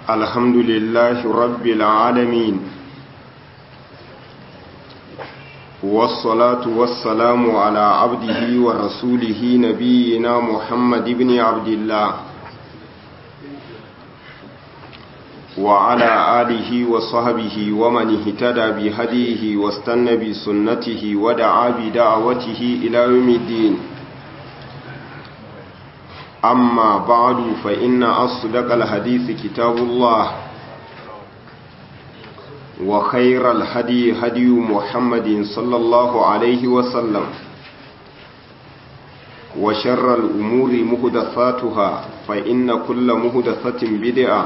الحمد لله رب العالمين والصلاة والسلام على عبده ورسوله نبينا محمد بن عبد الله وعلى آله وصحبه ومن اهتدى بهديه واستنى بسنته ودعا بدعوته إلى يوم الدين أما بعد فإن أصدق الحديث كتاب الله وخير الهدي هدي محمد صلى الله عليه وسلم وشر الأمور مهدثاتها فإن كل مهدثة بدعة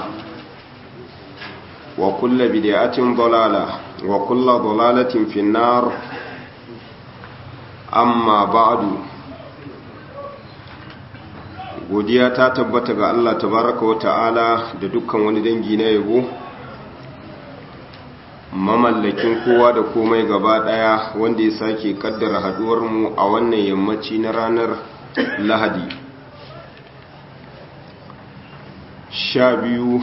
وكل بدعة ضلالة وكل ضلالة في النار أما بعد godiya ta tabbata ga Allah tabaraka wa ta'ala da dukkan wani dangi na yabo mamallakin kowa da komai gaba daya wanda ya sake kaddara haduwar mu a wannan yammaci na ranar lahadi sha biyu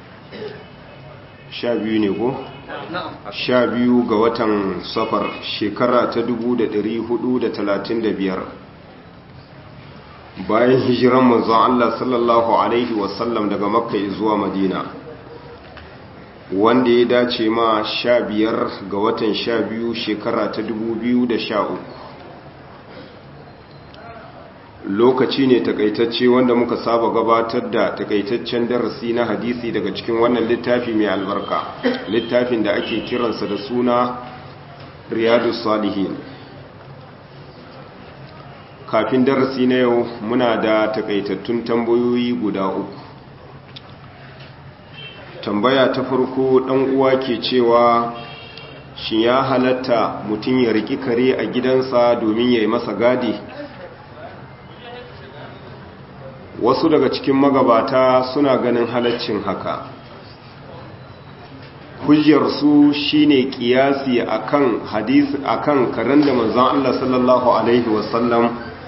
sha biyu ne ko? sha biyu ga watan safar shekara ta dubu da da hudu talatin da biyar. bayan hijiran manzon Allah sallallahu alaihi wasallam daga makka zuwa madina wanda ya dace ma sha biyar ga watan sha biyu shekara ta dubu biyu da sha uku. lokaci ne takaitacce wanda muka saba gabatar da takaitaccen darasi na hadisi daga cikin wannan littafi mai albarka littafin da ake kiransa da suna riyadu salihin kafin darasi na yau muna da takaitattun tambayoyi guda uku tambaya ta farko dan uwa ke cewa shi ya halatta mutum ya riki kare a gidansa domin ya yi masa gadi wasu daga cikin magabata suna ganin halaccin haka hujjarsu shine kiyasi akan hadisi akan karen da manzon Allah sallallahu alaihi wasallam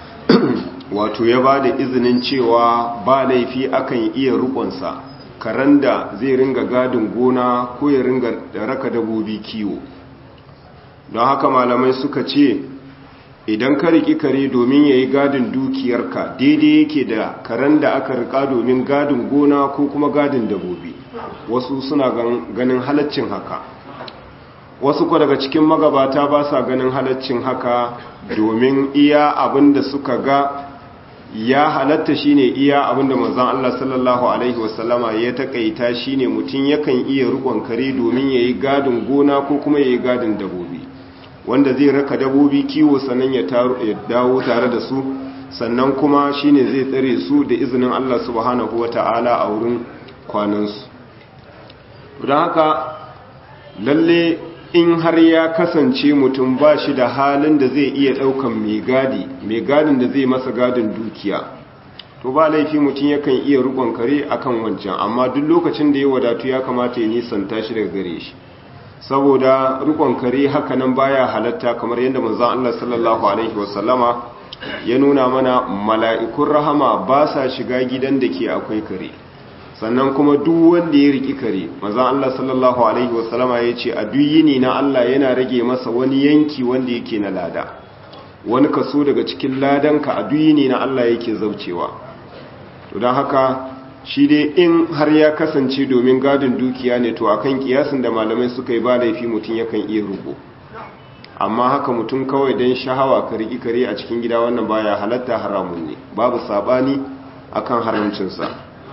wato ya ba da izinin cewa ba laifi akan iya rukunsa karen da zai ringa gadin gona ko ya ringa raka dabobi kiwo don haka malamai suka ce idan ka riki kare domin ya yi gadin dukiyarka daidai yake da karen da aka rika domin gadin gona ko kuma gadin dabobi wasu suna ganin halaccin haka wasu ko daga cikin magabata ba sa ganin halaccin haka domin iya abin da suka ga ya halatta shine iya abin da manzon Allah sallallahu alaihi wasallama ya takaita shine mutum yakan iya rukon kare domin yayi gadin gona ko kuma yayi gadin dabobi wanda zai raka dabobi kiwo sannan ya dawo tare da su sannan kuma shine zai tsare su da izinin Allah subhanahu wata'ala a wurin kwanansu don haka lalle in har ya kasance mutum ba shi da halin da zai iya ɗaukan mai gadi mai gadin da zai masa gadin dukiya to ba laifi mutum yakan iya rukon kare akan wancan amma duk lokacin da ya wadatu ya kamata ya nisanta shi daga gare shi saboda rukon kare hakanan baya halatta kamar yadda manzon Allah sallallahu alaihi wasallama ya nuna mana mala'ikun rahama ba sa shiga gidan da ke akwai kare sannan kuma duk wanda ya riki kare manzon Allah sallallahu alaihi wasallama ya ce a duk yini na Allah yana rage masa wani yanki wanda yake na lada wani kaso daga cikin ladanka a duk yini na Allah yake zaucewa to don haka shi dai in har ya kasance domin gadin dukiya ne to akan kiyasin da malamai suka yi ba laifi mutum yakan iya rubo amma haka mutum kawai don shahawa ka riƙi kare a cikin gida wannan baya halatta haramun ne babu sabani akan haramcinsa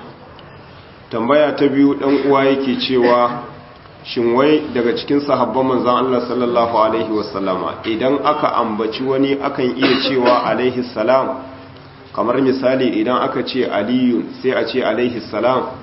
tambaya ta biyu ɗan uwa yake cewa shin wai daga cikin sahabban manzon Allah sallallahu alaihi wasallama idan aka ambaci wani akan iya cewa alaihi salam kamar misali idan aka ce aliyu sai a ce alaihi salam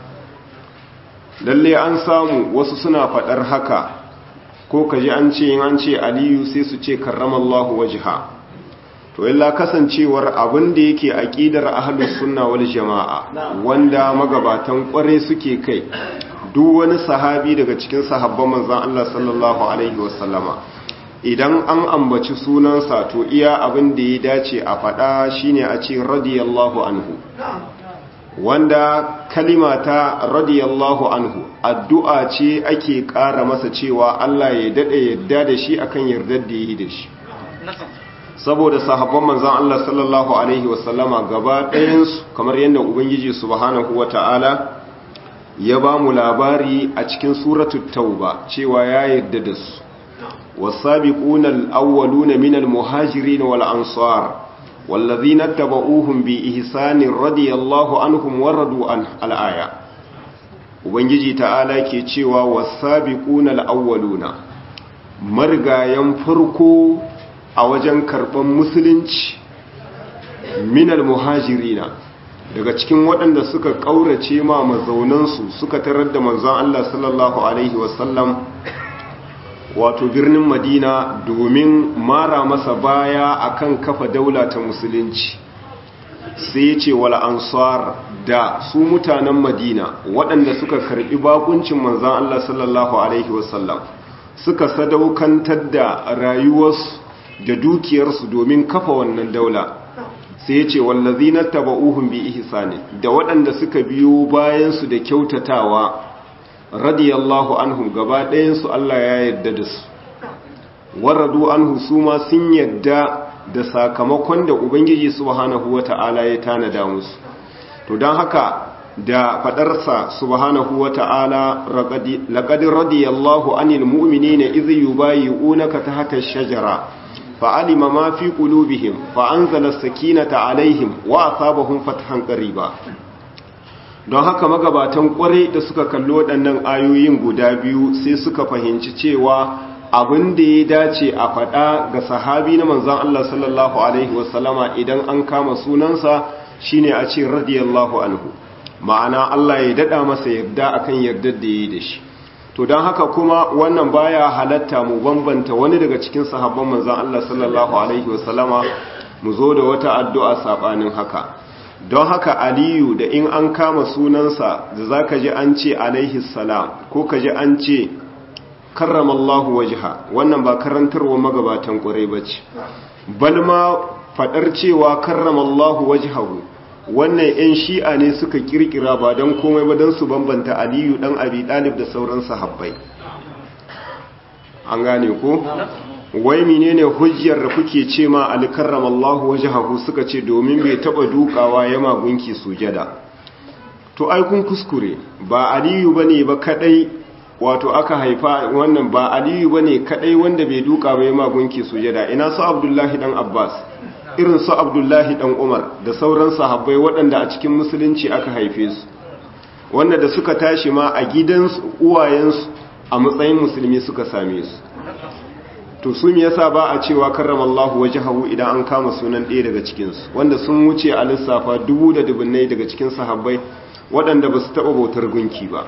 lalle an samu wasu suna fadar haka ko kaji an ce yin an ce aliyu sai su ce karramallahu wajha to illa kasancewar abin da yake aqidar ahlus sunna wal jamaa wanda magabatan kware suke kai duk wani sahabi daga cikin sahabban manzon Allah sallallahu alaihi wasallama idan an ambaci sunansa to iya abin da ya dace a faɗa shine a ce radiyallahu anhu wanda kalima ta radiyallahu anhu addu'a ce ake ƙara masa cewa Allah ya daɗe yadda da shi akan yardar da yi da shi saboda sahabban manzan Allah sallallahu Alaihi wasallama gaba ɗayansu kamar yadda Ubangiji subhanahu wa ta'ala ya ba mu labari a cikin suratul tauba cewa ya yarda da su والسابقون الأولون من المهاجرين والأنصار والذين اتبعوهم بإحسان رضي الله عنهم وردوا عنه الآية ubangiji ta'ala ke cewa wasabiquna alawwaluna margayan farko a wajen karban musulunci minal muhajirina daga cikin waɗanda suka ƙaurace ma mazaunansu suka tarar da manzon Allah sallallahu alaihi wasallam wato birnin madina domin mara masa baya akan kafa daula ta musulunci sai ya ce wal ansar da su mutanen madina waɗanda suka karɓi bakuncin manzan Allah sallallahu alaihi wasallam suka sadaukantar da rayuwarsu da dukiyarsu domin kafa wannan daula sai ya ce wallazina taba'uhum bi ihsani da waɗanda suka biyo bayansu da kyautatawa radiyallahu anhum gaba ɗayansu Allah ya yarda da su waradu anhu su ma sun yarda da sakamakon da Ubangiji subhanahu wata'ala ya tanada musu to don haka da fadarsa subhanahu wata'ala laqad radiyallahu anil mu'minina idh yubayyi'unaka tahta ash-shajara fa'alima ma fi qulubihim fa anzala as-sakinata alaihim wa asabahum fathan qariba don haka magabatan kwarai da suka kalli waɗannan ayoyin guda biyu sai suka fahimci cewa abin da ya dace a faɗa ga sahabi na manzan Allah sallallahu Alaihi wasallama idan an kama sunansa shine a ce radiyallahu anhu ma'ana Allah ya daɗa masa yarda akan yardar da ya yi da shi to don haka kuma wannan baya halatta mu bambanta wani daga cikin sahabban manzan Allah sallallahu Alaihi wasallama mu zo da wata addu'a saɓanin haka don haka aliyu da in an kama sunansa da za ka ji an ce alaihi salam ko ka ji an ce karramallahu wajiha wannan ba karantarwa magabatan ƙwarai ba ce balma faɗar cewa karramallahu wajihahu wannan 'yan shi'a ne suka kirkira ba don komai ba don su bambanta aliyu ɗan abi ɗalib da sauran sahabbai an gane ko? wai menene hujjar da kuke ce ma alkarramallahu wajhahu suka ce domin bai taba dukawa ya magunki sujada to ai kun kuskure ba aliyu bane ba kadai wato aka haifa wannan ba aliyu bane kadai wanda bai duka ba ya magunki sujada ina su abdullahi dan abbas irin su abdullahi dan umar da sauran sahabbai waɗanda a cikin musulunci aka haife su wanda da suka tashi ma a gidansu uwayensu a matsayin musulmi suka same su to su me yasa ba a cewa karramallahu wajhahu idan an kama sunan ɗaya daga cikin su wanda sun wuce a lissafa dubu da dubunnai daga cikin sahabbai waɗanda ba su taɓa bautar gunki ba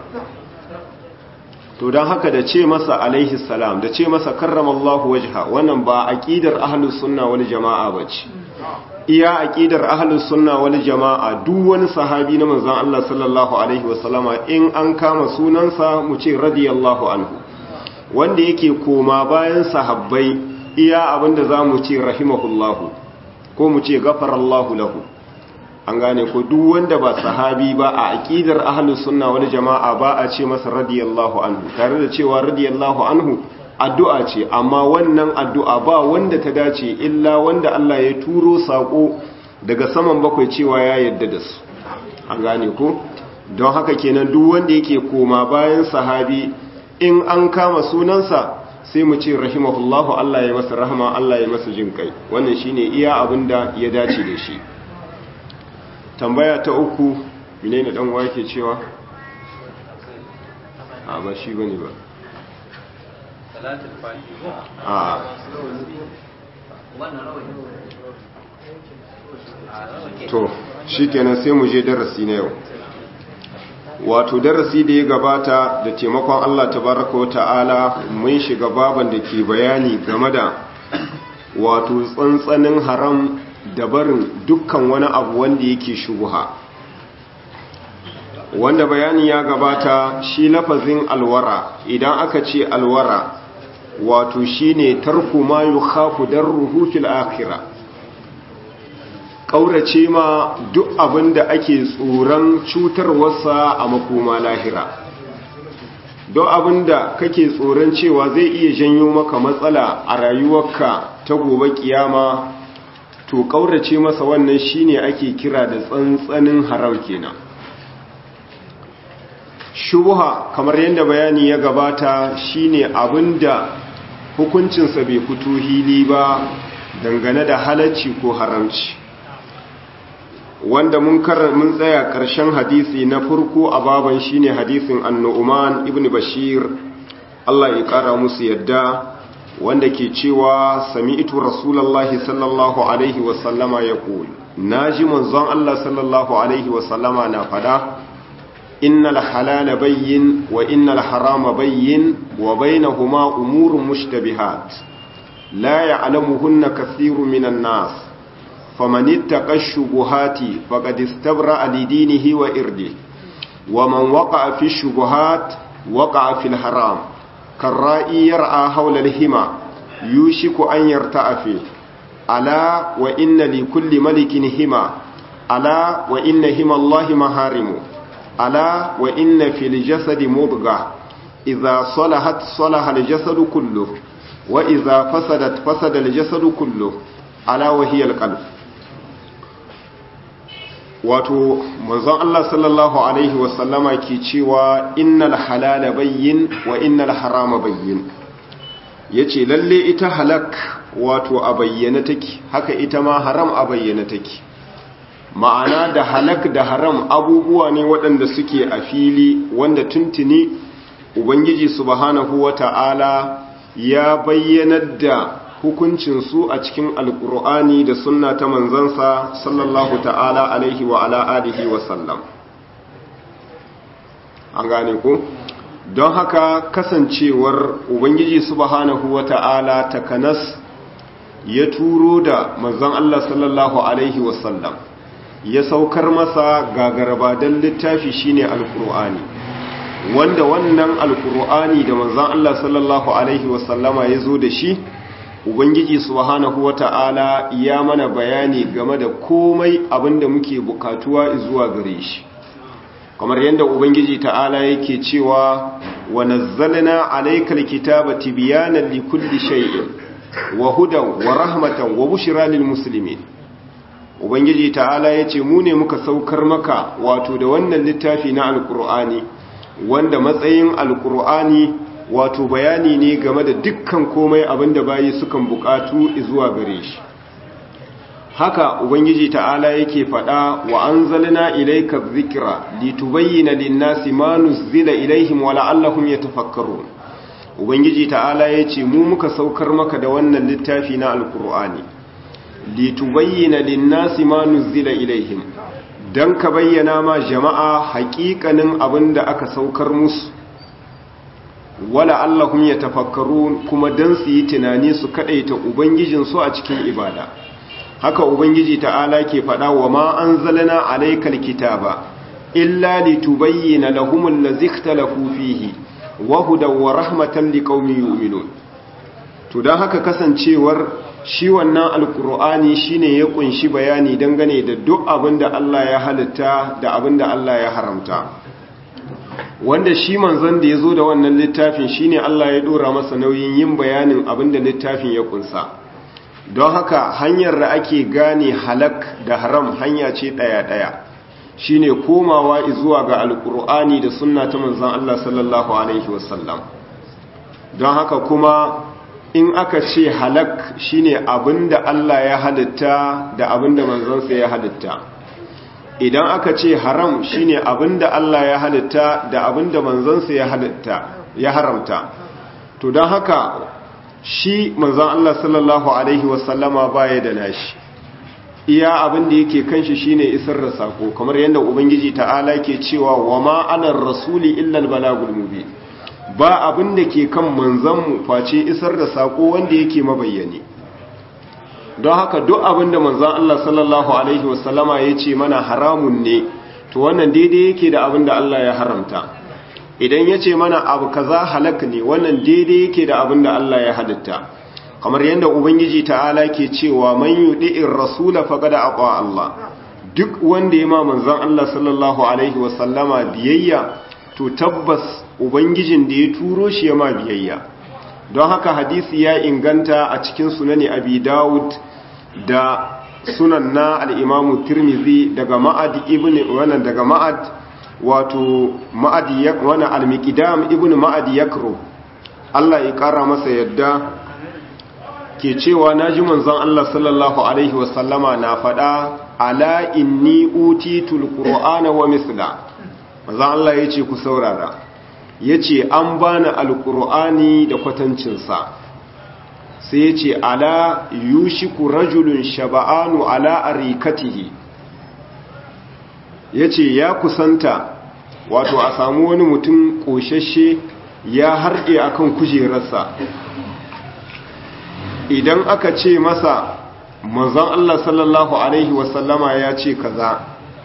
to don haka da ce masa alaihi salam da ce masa karramallahu wajha wannan ba aqidar ahlus sunna wal jama'a bace iya aqidar ahlus sunna wal jama'a duk wani sahabi na manzon Allah sallallahu alaihi wasallama in an kama sunansa mu ce radiyallahu anhu wanda yake koma bayan sahabbai iya abinda za mu ce rahimahullahu ko mu ce gafarallahu lahu an gane ko duk wanda ba sahabi ba a aqidar ahlus sunna wal jama'a ba a ce masa radiyallahu anhu tare da cewa radiyallahu anhu addu'a ce amma wannan addu'a ba wanda ta dace illa wanda Allah ya turo sako daga saman bakwai cewa ya yarda da su an gane ko don haka kenan duk wanda yake koma bayan sahabi in an kama sunansa sai mu ce rahimahullahu Allah ya masa rahama Allah ya masa jin kai wannan shine iya abinda ya dace da shi tambaya ta uku menene dan uwa yake cewa a ba shi bane ba salatul fatiha a to shikenan sai mu je darasi na yau wato darasi da ya gabata da taimakon Allah tabaraka wa ta'ala mun shiga baban da ke bayani game da wato tsantsanin haram da barin dukkan wani abu wanda yake shubuha wanda bayani ya gabata shi lafazin alwara idan aka ce alwara wato shine tarku ma yukhafu darruhu fil akhirah ƙaurace ma duk abin da ake tsoron cutarwarsa a makoma lahira don abin da kake tsoron cewa zai iya janyo maka matsala a rayuwarka ta gobe kiyama to ƙaurace masa wannan shine ake kira da tsantsanin haram kenan shubuha kamar yadda bayani ya gabata shine abinda hukuncinsa bai fito hili ba dangane da halacci ko haramci wanda mun mun tsaya ƙarshen hadisi na farko a baban shine hadisin annu'uman ibn bashir Allah ya ƙara musu yadda wanda ke cewa sami'tu rasulullahi sallallahu alaihi wasallama yaqul naji manzon Allah sallallahu alaihi wasallama na fada innal halala bayyin wa innal harama bayyin wa bainahuma umurun mushtabihat la ya'lamuhunna kathirun minan nas faman ittaqa ash-shubuhati faqad istabra'a li dinihi wa irdihi wa man waqa'a fi ash-shubuhat waqa'a fil haram karra'i yar'a hawla al-hima yushiku an yarta'a fi ala wa inna li kulli malikin hima ala wa inna hima Allahi maharimu ala wa inna fil jasadi mudga idza salahat salaha al-jasadu kulluhu wa idza fasadat fasada al-jasadu kulluhu ala wa hiya al-qalb wato manzon Allah sallallahu alaihi wasallama ke cewa innal halala bayyin wa innal harama bayyin yace lalle ita halak wato a bayyana take haka ita ma haram a bayyana take ma'ana da halak da haram abubuwa ne waɗanda suke a fili wanda tuntuni ubangiji subhanahu wata'ala ya bayyanar da hukuncinsu a cikin alkur'ani da sunna ta manzansa sallallahu ta'ala alaihi wa ala alihi wa sallam an gane ku don haka kasancewar ubangiji subhanahu wa ta'ala takanas ya turo da manzan Allah sallallahu alaihi wa sallam ya saukar masa gagarbadan littafi shine alkur'ani wanda wannan alkur'ani da manzan Allah sallallahu alaihi wa sallama ya zo da shi ubangiji subhanahu wata'ala ya mana bayani game da komai abinda muke bukatuwa zuwa gare shi kamar yadda ubangiji ta'ala yake cewa wa nazzalna alaykal kitaba tibyanan likulli shay'in wa hudan wa rahmatan wa bushra lil muslimin ubangiji ta'ala yace mu ne muka saukar maka wato da wannan littafi na alqur'ani wanda matsayin alqur'ani wato bayani ne game da dukkan komai abinda bayi sukan bukatu zuwa gare shi haka ubangiji ta'ala yake fada wa anzalna ilayka dhikra litubayyana lin-nasi ma nuzila ilayhim wa la'allahum yatafakkarun ubangiji ta'ala yace mu muka saukar maka da wannan littafi na alqur'ani litubayyana lin-nasi ma nuzila ilayhim dan ka bayyana ma jama'a haƙiƙanin abinda aka saukar musu wala allahum ya tafakkaru kuma dan su yi tunani su kadaita ubangijinsu a cikin ibada haka ubangiji ta'ala ke faɗa wa ma anzalna alaykal kitaba illa litubayyana lahum allazi ikhtalafu fihi wa hudan wa rahmatan liqaumin yu'minun to dan haka kasancewar shi wannan alqur'ani shine ya kunshi bayani dangane da duk abinda Allah ya halitta da abinda Allah ya haramta wanda shi manzon da ya zo da wannan littafin shine Allah ya dora masa nauyin yin bayanin abinda littafin ya kunsa don haka hanyar da ake gane halak da haram hanya ce ɗaya-ɗaya shine komawa zuwa ga alkur'ani da sunna ta manzon Allah sallallahu alaihi wasallam don haka kuma in aka ce halak shine abinda Allah ya halitta da abinda manzonsa ya halitta idan aka ce haram shine abinda Allah ya halitta da abinda manzansa ya halitta ya haramta to don haka shi manzan Allah sallallahu alaihi wasallama baya da nashi iya abinda yake kanshi shine isar da sako kamar yadda ubangiji ta'ala ke cewa wa ma anar rasuli illa albalagul mubin ba abinda ke kan manzanmu face isar da sako wanda yake mabayyane don haka duk abinda manzan Allah sallallahu Alaihi wasallama ya ce mana haramun ne to wannan daidai yake da abinda Allah ya haramta idan ya ce mana abu kaza halak ne wannan daidai yake da abinda Allah ya halitta kamar yadda ubangiji ta'ala ke cewa man yudi'ir rasula faqad aqa Allah duk wanda ya ma manzon Allah sallallahu alaihi wasallama biyayya to tabbas ubangijin da ya turo shi ya ma biyayya don haka hadisi ya inganta a cikin sunani abi dawud da sunan na al'imamu tirmizi daga ma'ad ibn wannan daga ma'ad wato ma'ad wani al-miqdam ibn ma'ad yakro Allah ya kara masa yadda ke cewa naji manzon Allah sallallahu alaihi wasallama na faɗa ala inni utitul qur'ana wa misla manzon Allah yace ku saurara yace an bani alqur'ani da kwatancinsa sai yace ala yushiku rajulun shaba'anu ala arikatihi yace ya kusanta wato a samu wani mutum koshashe ya harɗe akan kujerarsa idan aka ce masa manzon Allah sallallahu alaihi wasallama ya ce kaza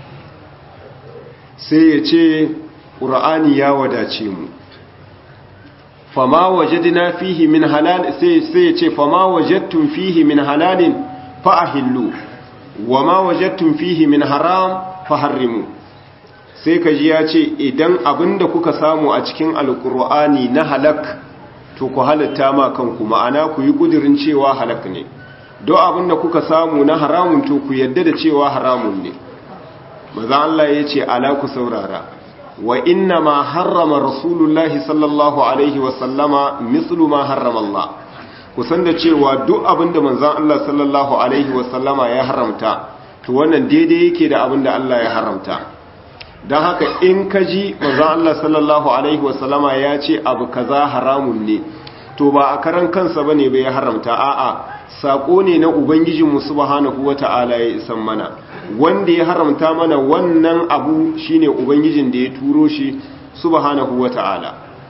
sai ya ce ƙura'ani ya wadace mu fama wajadna fihi min halal sai sai ya ce fama wajadtum fihi min halalin fa ahillu wama wajadtum fihi min haram fa harrimu sai kaji ya ce idan abinda kuka samu a cikin alƙur'ani na halak to ku halatta ma kanku ma'ana ku yi kudirin cewa halak ne don abinda kuka samu na haramun to ku yadda da cewa haramun ne maza Allah ya ce ala ku saurara wa inna ma harrama rasulullahi sallallahu alaihi wasallama mislu ma harrama Allah ku san da cewa duk abinda manzan Allah sallallahu alaihi wasallama ya haramta to wannan daidai yake da abinda Allah ya haramta don haka in ka ji manzan Allah sallallahu Alaihi wasallama ya ce abu kaza haramun ne to ba a karan kansa ba ne bai haramta a'a saƙo ne na Ubangijinmu subhanahu wa ta'ala ya isan mana wanda ya haramta mana wannan abu shine Ubangijin da ya turo shi subhanahu wa ta'ala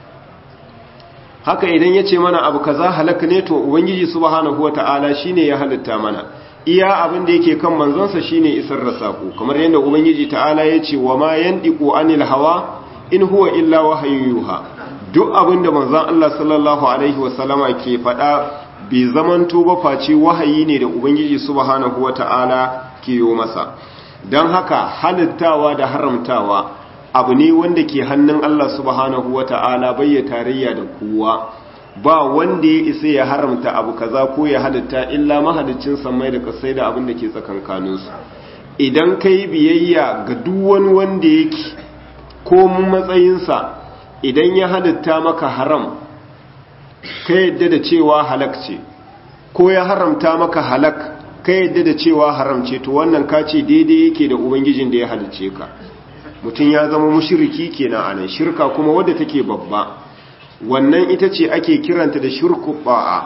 haka idan ya ce mana abu kaza halaka ne to Ubangiji subhanahu wa ta'ala shine ya halitta mana iya abin da yake kan manzonsa shine isar da sako kamar yadda ubangiji ta'ala ya ce wa ma yandiqu anil hawa in huwa illa wahyun yuha duk abin da manzon Allah sallallahu alaihi wasallama ke faɗa bai zamanto ba face wahayi ne da ubangiji subhanahu wata'ala ke yi masa don haka halittawa da haramtawa abu ne wanda ke hannun Allah subhanahu wata'ala bai ya tarayya da kowa ba wanda ya isa ya haramta abu kaza ko ya halitta illa mahalicin samai da kasai da abin da ke tsakankaninsu idan ka yi biyayya ga duk wani wanda yake komun matsayinsa idan ya halitta maka haram ka yadda da cewa halak ce ko ya haramta maka halak ka yadda da cewa haram ce to wannan ka ce daidai yake da ubangijin da ya halicce ka mutum ya zama mushiriki kenan anan shirka kuma wadda take babba wannan ita ce ake kiranta da shirku ba'a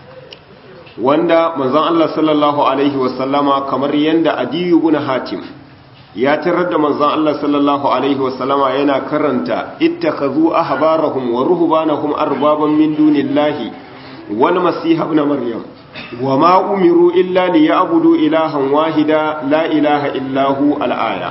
wanda manzon Allah sallallahu alaihi wasallama kamar yanda adiyu ibn hatim ya tarar da manzon Allah sallallahu alaihi wasallama yana karanta ittakhadhu ahbarahum wa ruhbanahum arbaban min dunillahi wal masih ibn maryam wama umiru illa liya'budu ilahan wahida la ilaha illa hu al-aya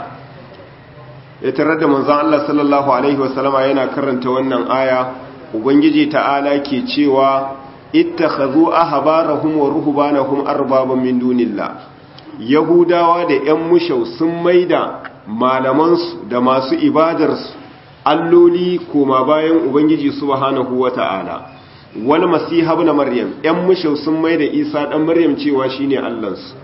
ya tarar da manzon Allah sallallahu alaihi wasallama yana karanta wannan aya ubangiji ta'ala ke cewa ittakhadhu ahbarahum wa ruhbanahum arbaban min dunillah yahudawa da yan mushau sun maida malamansu da masu ibadarsu alloli koma bayan ubangiji subhanahu wata'ala wal masih ibn maryam yan mushau sun maida isa dan maryam cewa shine allansu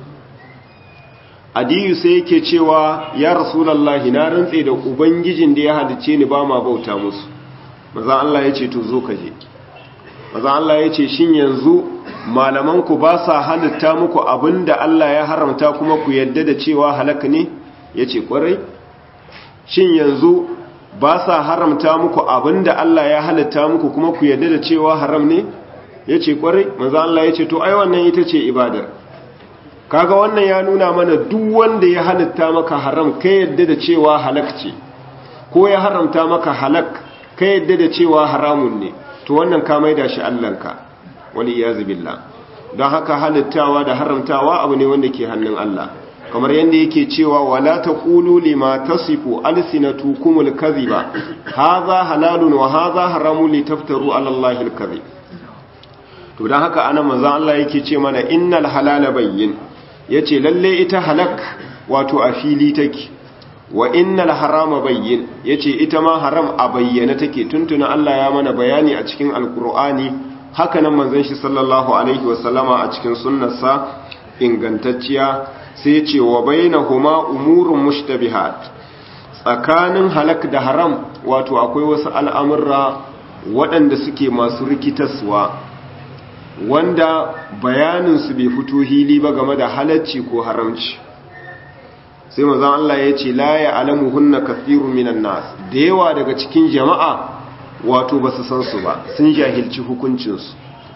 adiyu sai yake cewa ya rasulullahi na rantse da ubangijin da ya halice ni ba ma bauta musu maza Allah ya ce to zo ka je maza Allah ya ce shin yanzu malamanku ba sa halitta muku abinda Allah ya haramta kuma ku yadda da cewa halaka ne ya ce kwarai shin yanzu ba sa haramta muku abinda Allah ya halitta muku kuma ku yadda da cewa haram ne ya ce kwarai maza Allah ya ce to ai wannan ita ce ibadar kaga wannan ya nuna mana duk wanda ya halitta maka haram ka yadda da cewa halak ce ko ya haramta maka halak ka yadda da cewa haramun ne to wannan ka maida shi allanka wani iyazu billah don haka halittawa da haramtawa abu ne wanda ke hannun Allah kamar yadda yake cewa wala taqulu lima tasifu alsinatukumul kadhiba hadha halalun wa hadha haramun litaftaru ala allahi alkadhib to don haka ana manzan Allah yake ce mana innal halala bayyin ya ce lalle ita halak wato a fili take wa innal harama bayyin ya ce ita ma haram a bayyana take tuntuna Allah ya mana bayani a cikin alkur'ani haka nan manzan shi sallallahu alaihi wasallama a cikin sunnarsa ingantacciya sai ce wa bainahuma umurun mushtabihat tsakanin halak da haram wato akwai wasu al'amurra waɗanda suke masu rikitaswa wanda bayaninsu bai fito hili ba game da halacci ko haramci sai mazan Allah ya ce la ya alamu hunna kathirun minan nas da yawa daga cikin jama'a wato ba su san su ba sun jahilci hukuncinsu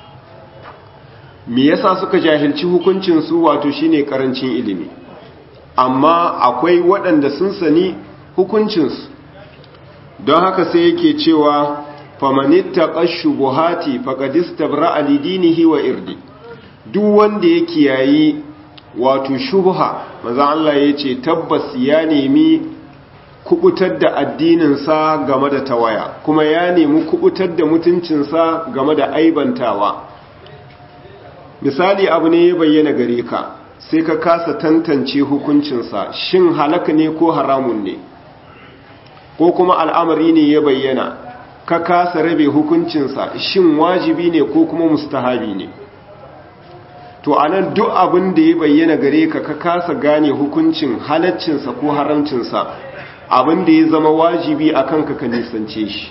me yasa suka jahilci hukuncinsu wato shine karancin ilimi amma akwai waɗanda sun sani hukuncinsu don haka sai yake cewa famanitta ƙashu buhati faƙadista bra'a lidinihi wa irdi duk wanda ya kiyayi wato shubha maza Allah ya ce tabbas ya nemi kubutar da addininsa game da tawaya kuma ya nemi kubutar da mutuncinsa game da aibantawa misali abu ne ya bayyana gare ka sai ka kasa tantance hukuncinsa shin halaka ne ko haramun ne ko kuma al'amari ne ya bayyana ka kasa rabe hukuncinsa shin wajibi ne ko kuma mustahabi ne to anan duk abin da ya bayyana gare ka ka kasa gane hukuncin halaccinsa ko haramcinsa abin da ya zama wajibi a kanka ka nisance shi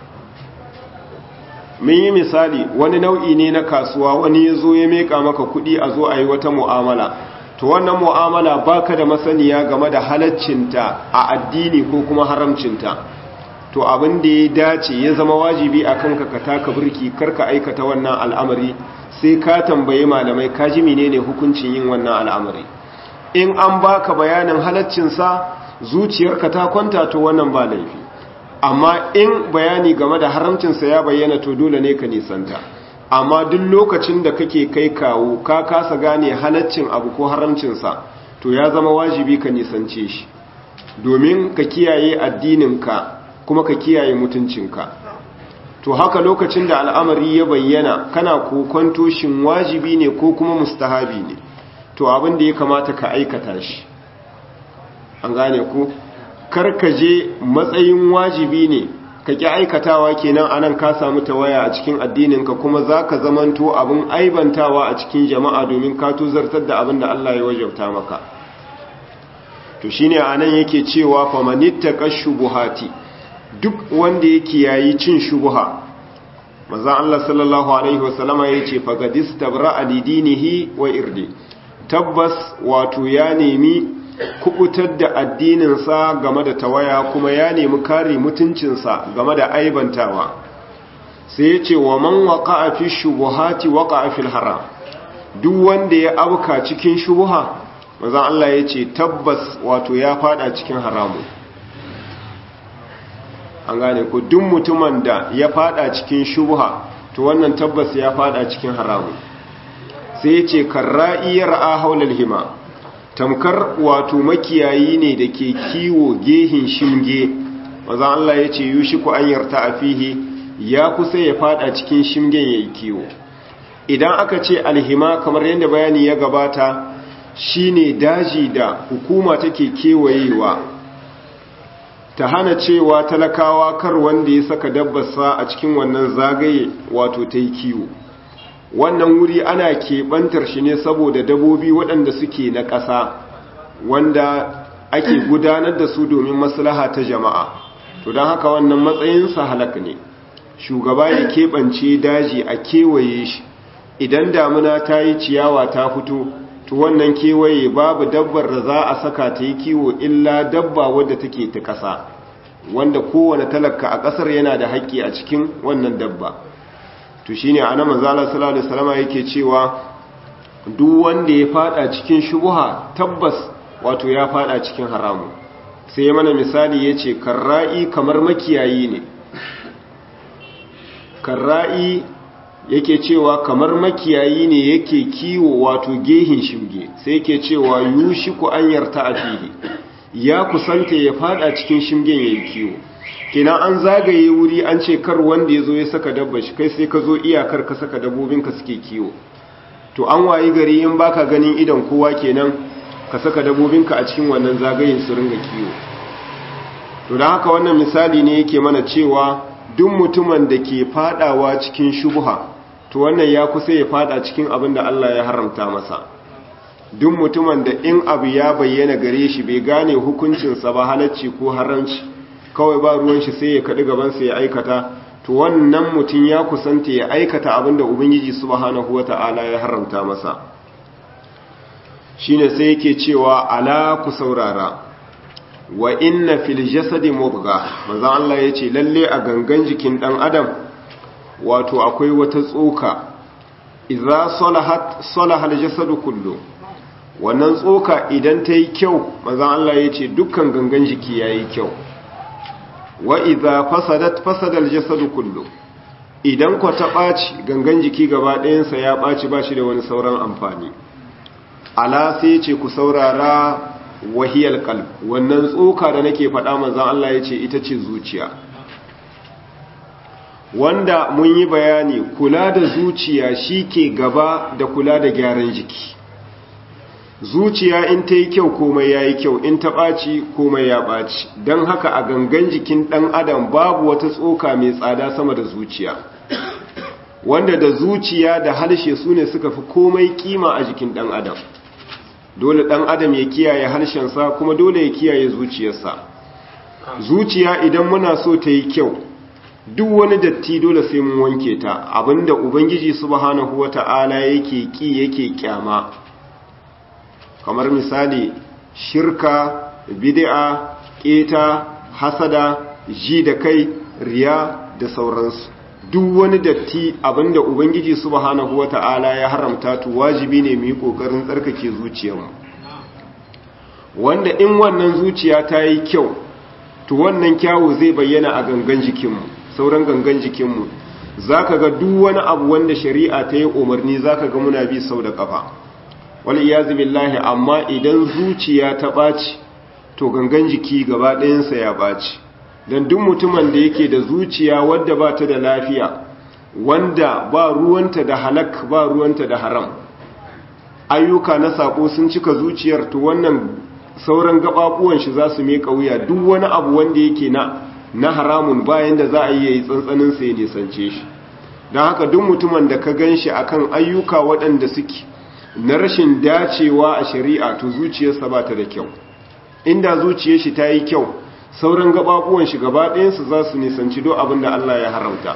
mun yi misali wani nau'i ne na kasuwa wani ya zo ya meka maka kuɗi a zo a yi wata mu'amala to wannan mu'amala baka da masaniya game da halaccinta a addini ko kuma haramcinta to abin da ya dace ya zama wajibi a kanka ka taka birki karka aikata wannan al'amari sai ka tambayi malamai ka ji menene hukuncin yin wannan al'amari in an baka bayanin halaccinsa zuciyarka ta kwanta to wannan ba laifi amma in bayani game da haramcinsa ya bayyana to dole ne ka nisanta amma duk lokacin da kake kai kawo ka kasa gane halaccin abu ko haramcinsa to ya zama wajibi ka nisance shi domin ka kiyaye addininka kuma ka kiyaye mutuncinka to haka lokacin da al'amari ya bayyana kana kokonto shin wajibi ne ko kuma mustahabi ne to abin da ya kamata ka aikata shi an gane ku karkaje matsayin wajibi ne ka ƙi aikatawa kenan anan ka samu tawaya a cikin addininka kuma za ka zamanto abin aibantawa a cikin jama'a domin ka tuzartar da abin da Allah ya wajauta maka to shine anan yake cewa famanittaka shubuhati duk wanda yake yayi cin shubuha manzo Allah sallallahu alaihi wasallama yace fagadistabra alidinihi wa irdi tabbas wato ya nemi kubutar da addininsa game da tawaya kuma ya nemi kare mutuncinsa game da aibantawa sai ya ce wa man waqa'a fi shubuhati waqa'a fil haram duk wanda ya abuka cikin shubuha manzon Allah ya ce tabbas wato ya fada cikin haramu an gane ko duk mutumin da ya fada cikin shubuha to wannan tabbas ya fada cikin haramu sai ya ce karra'i ra'a haulal hima tamkar wato makiyayi ne da ke kiwo gehin shimge wazan Allah ya ce yushi ku an yarta a fihi ya kusa ya fada cikin shimgen ya yi kiwo idan aka ce alhima kamar yadda bayani ya gabata shine daji da hukuma take kewayewa ta hana cewa talakawa kar wanda ya saka dabbarsa a cikin wannan zagaye wato ta yi kiwo wannan wuri ana keɓantar shi ne saboda dabobi waɗanda suke na ƙasa wanda ake gudanar da su domin maslaha ta jama'a to don haka wannan matsayinsa halak ne shugaba ya keɓance daji a kewaye shi idan damuna ta yi ciyawa ta fito to wannan kewaye babu dabbar da za a saka ta yi kiwo illa dabba wadda take ta ƙasa wanda kowane talaka a ƙasar yana da haƙƙi a cikin wannan dabba to shine ana manzala sallallahu alaihi wasallam yake cewa duk wanda ya fada cikin shubuha tabbas wato ya fada cikin haramu sai mana misali yace karra'i kamar makiyayi ne karra'i yake cewa kamar makiyayi ne yake kiwo wato gehin shimge sai yake cewa yushiku an yarta a fihi ya kusanta ya fada cikin shimgen yayin kiwo kenan an zagaye wuri an ce kar wanda ya zo ya saka dabba shi kai sai ka zo iyakar ka saka dabbobinka suke kiwo to an wayi gari in baka ganin idan kowa kenan ka saka dabbobinka a cikin wannan zagayen su ringa kiwo to don haka wannan misali ne yake mana cewa duk mutumin da ke fadawa cikin shubha to wannan ya kusa ya fada cikin abin da Allah ya haramta masa duk mutumin da in abu ya bayyana gare shi bai gane hukuncinsa ba halacci ko haramci kawai ba ruwan shi sai ya kaɗi gabansa ya aikata to wannan mutum ya kusanta ya aikata abin da ubangiji subhanahu wata'ala ya haramta masa shine sai yake cewa ala ku saurara wa inna fil jasadi mudgha manzon Allah yace lalle a gangan jikin dan adam wato akwai wata tsoka idza salahat salahal jasadu kullu wannan tsoka idan ta yi kyau manzon Allah yace dukkan gangan jiki yayi kyau wa idza fasadat fasadal jasadu kullu idan ko ta baci gangan jiki gaba ɗayansa ya baci bashi da wani sauran amfani ala sai ce ku saurara wahiyar kalb wannan tsoka da nake faɗa manzan Allah ya ce ita ce zuciya wanda mun yi bayani kula da zuciya shi ke gaba da kula da gyaran jiki zuciya in ta yi kyau komai ya yi kyau in ta ɓaci komai ya ɓaci don haka a gangan jikin ɗan adam babu wata tsoka mai tsada sama da zuciya wanda da zuciya da harshe su ne suka fi komai kima a jikin ɗan adam dole ɗan adam ya kiyaye harshensa kuma dole ya kiyaye zuciyarsa zuciya idan muna so ta yi kyau duk wani datti dole sai mun wanke ta abinda ubangiji subhanahu wata'ala yake ki yake kyama kamar misali shirka bid'a keta hasada ji da kai riya da sauransu duk wani datti abinda ubangiji subhanahu wata'ala ya haramta to wajibi ne mu yi kokarin tsarkake zuciyarmu wanda in wannan zuciya ta yi kyau to wannan kyawu zai bayyana a gangan jikinmu sauran gangan jikinmu zaka ga duk wani abu wanda shari'a ta yi umarni zaka ga muna bi sau da kafa wal iyazu billahi amma idan zuciya ta ɓaci to gangan jiki gaba ɗayansa ya ɓaci don duk mutumin da yake da zuciya wadda ba ta da lafiya wanda ba ruwanta da halak ba ruwanta da haram ayyuka na sako sun cika zuciyar to wannan sauran gababuwan shi za su meka wuya duk wani abu wanda yake na na haramun bayan da za a yi yayi tsantsanin sa ya nisance shi don haka duk mutumin da ka gan shi akan ayyuka waɗanda suke na rashin dacewa a shari'a to zuciyarsa ba ta da kyau inda zuciyar shi ta yi kyau sauran gababuwan shi gaba ɗayansu za su nisanci do abin da Allah ya haramta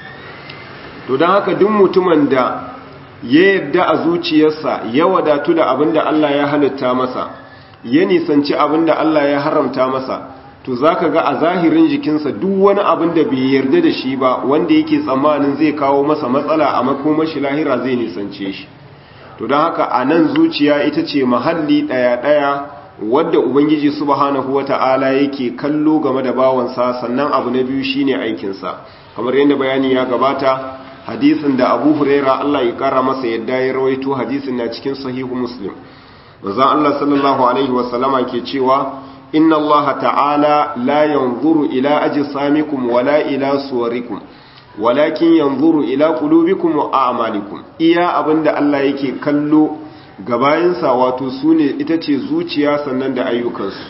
to don haka duk mutumin da ya yarda a zuciyarsa ya wadatu da abin da Allah ya halitta masa ya nisanci abin da Allah ya haramta masa to za ka ga a zahirin jikinsa duk wani abin da bai yarda da shi ba wanda yake tsammanin zai kawo masa matsala a makomashi lahira zai nisance shi to don haka a nan zuciya ita ce mahalli ɗaya-ɗaya wadda ubangiji subhanahu wata'ala yake kallo game da bawansa sannan abu na biyu shine aikinsa kamar yadda bayani ya gabata hadisin da abu huraira Allah ya kara masa yadda ya rawaito hadisin na cikin sahihu muslim manzon Allah sallallahu alaihi wasallama ke cewa inna Allah ta'ala la yanzuru ila ajsamikum wala ila suwarikum walakin yanzuru ila qulubikum wa a'malikum iya abinda Allah yake kallo gabayinsa wato su ne ita ce zuciya sannan da ayyukansu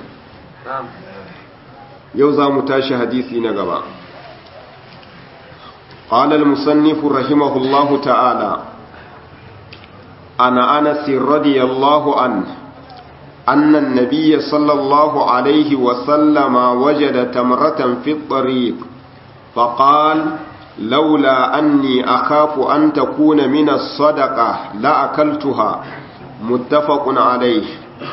yau za mu tashi hadisi na gaba قال المصنف رحمه الله تعالى أنا أنس رضي الله عنه أن النبي صلى الله عليه وسلم وجد تمرة في الطريق فقال لولا أني أخاف أن تكون من الصدقة لأكلتها متفق عليه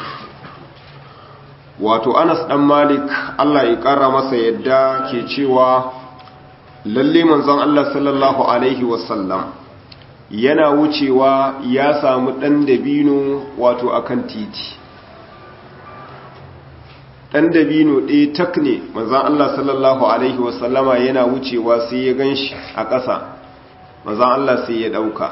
wato Anas dan Malik Allah ya kara masa yadda ke cewa lalle manzon Allah sallallahu alaihi wasallam yana wucewa ya samu dan dabino wato akan titi dan dabino ɗaya tak ne manzon Allah sallallahu alaihi wasallama yana wucewa sai ya ganshi a ƙasa manzon Allah sai ya ɗauka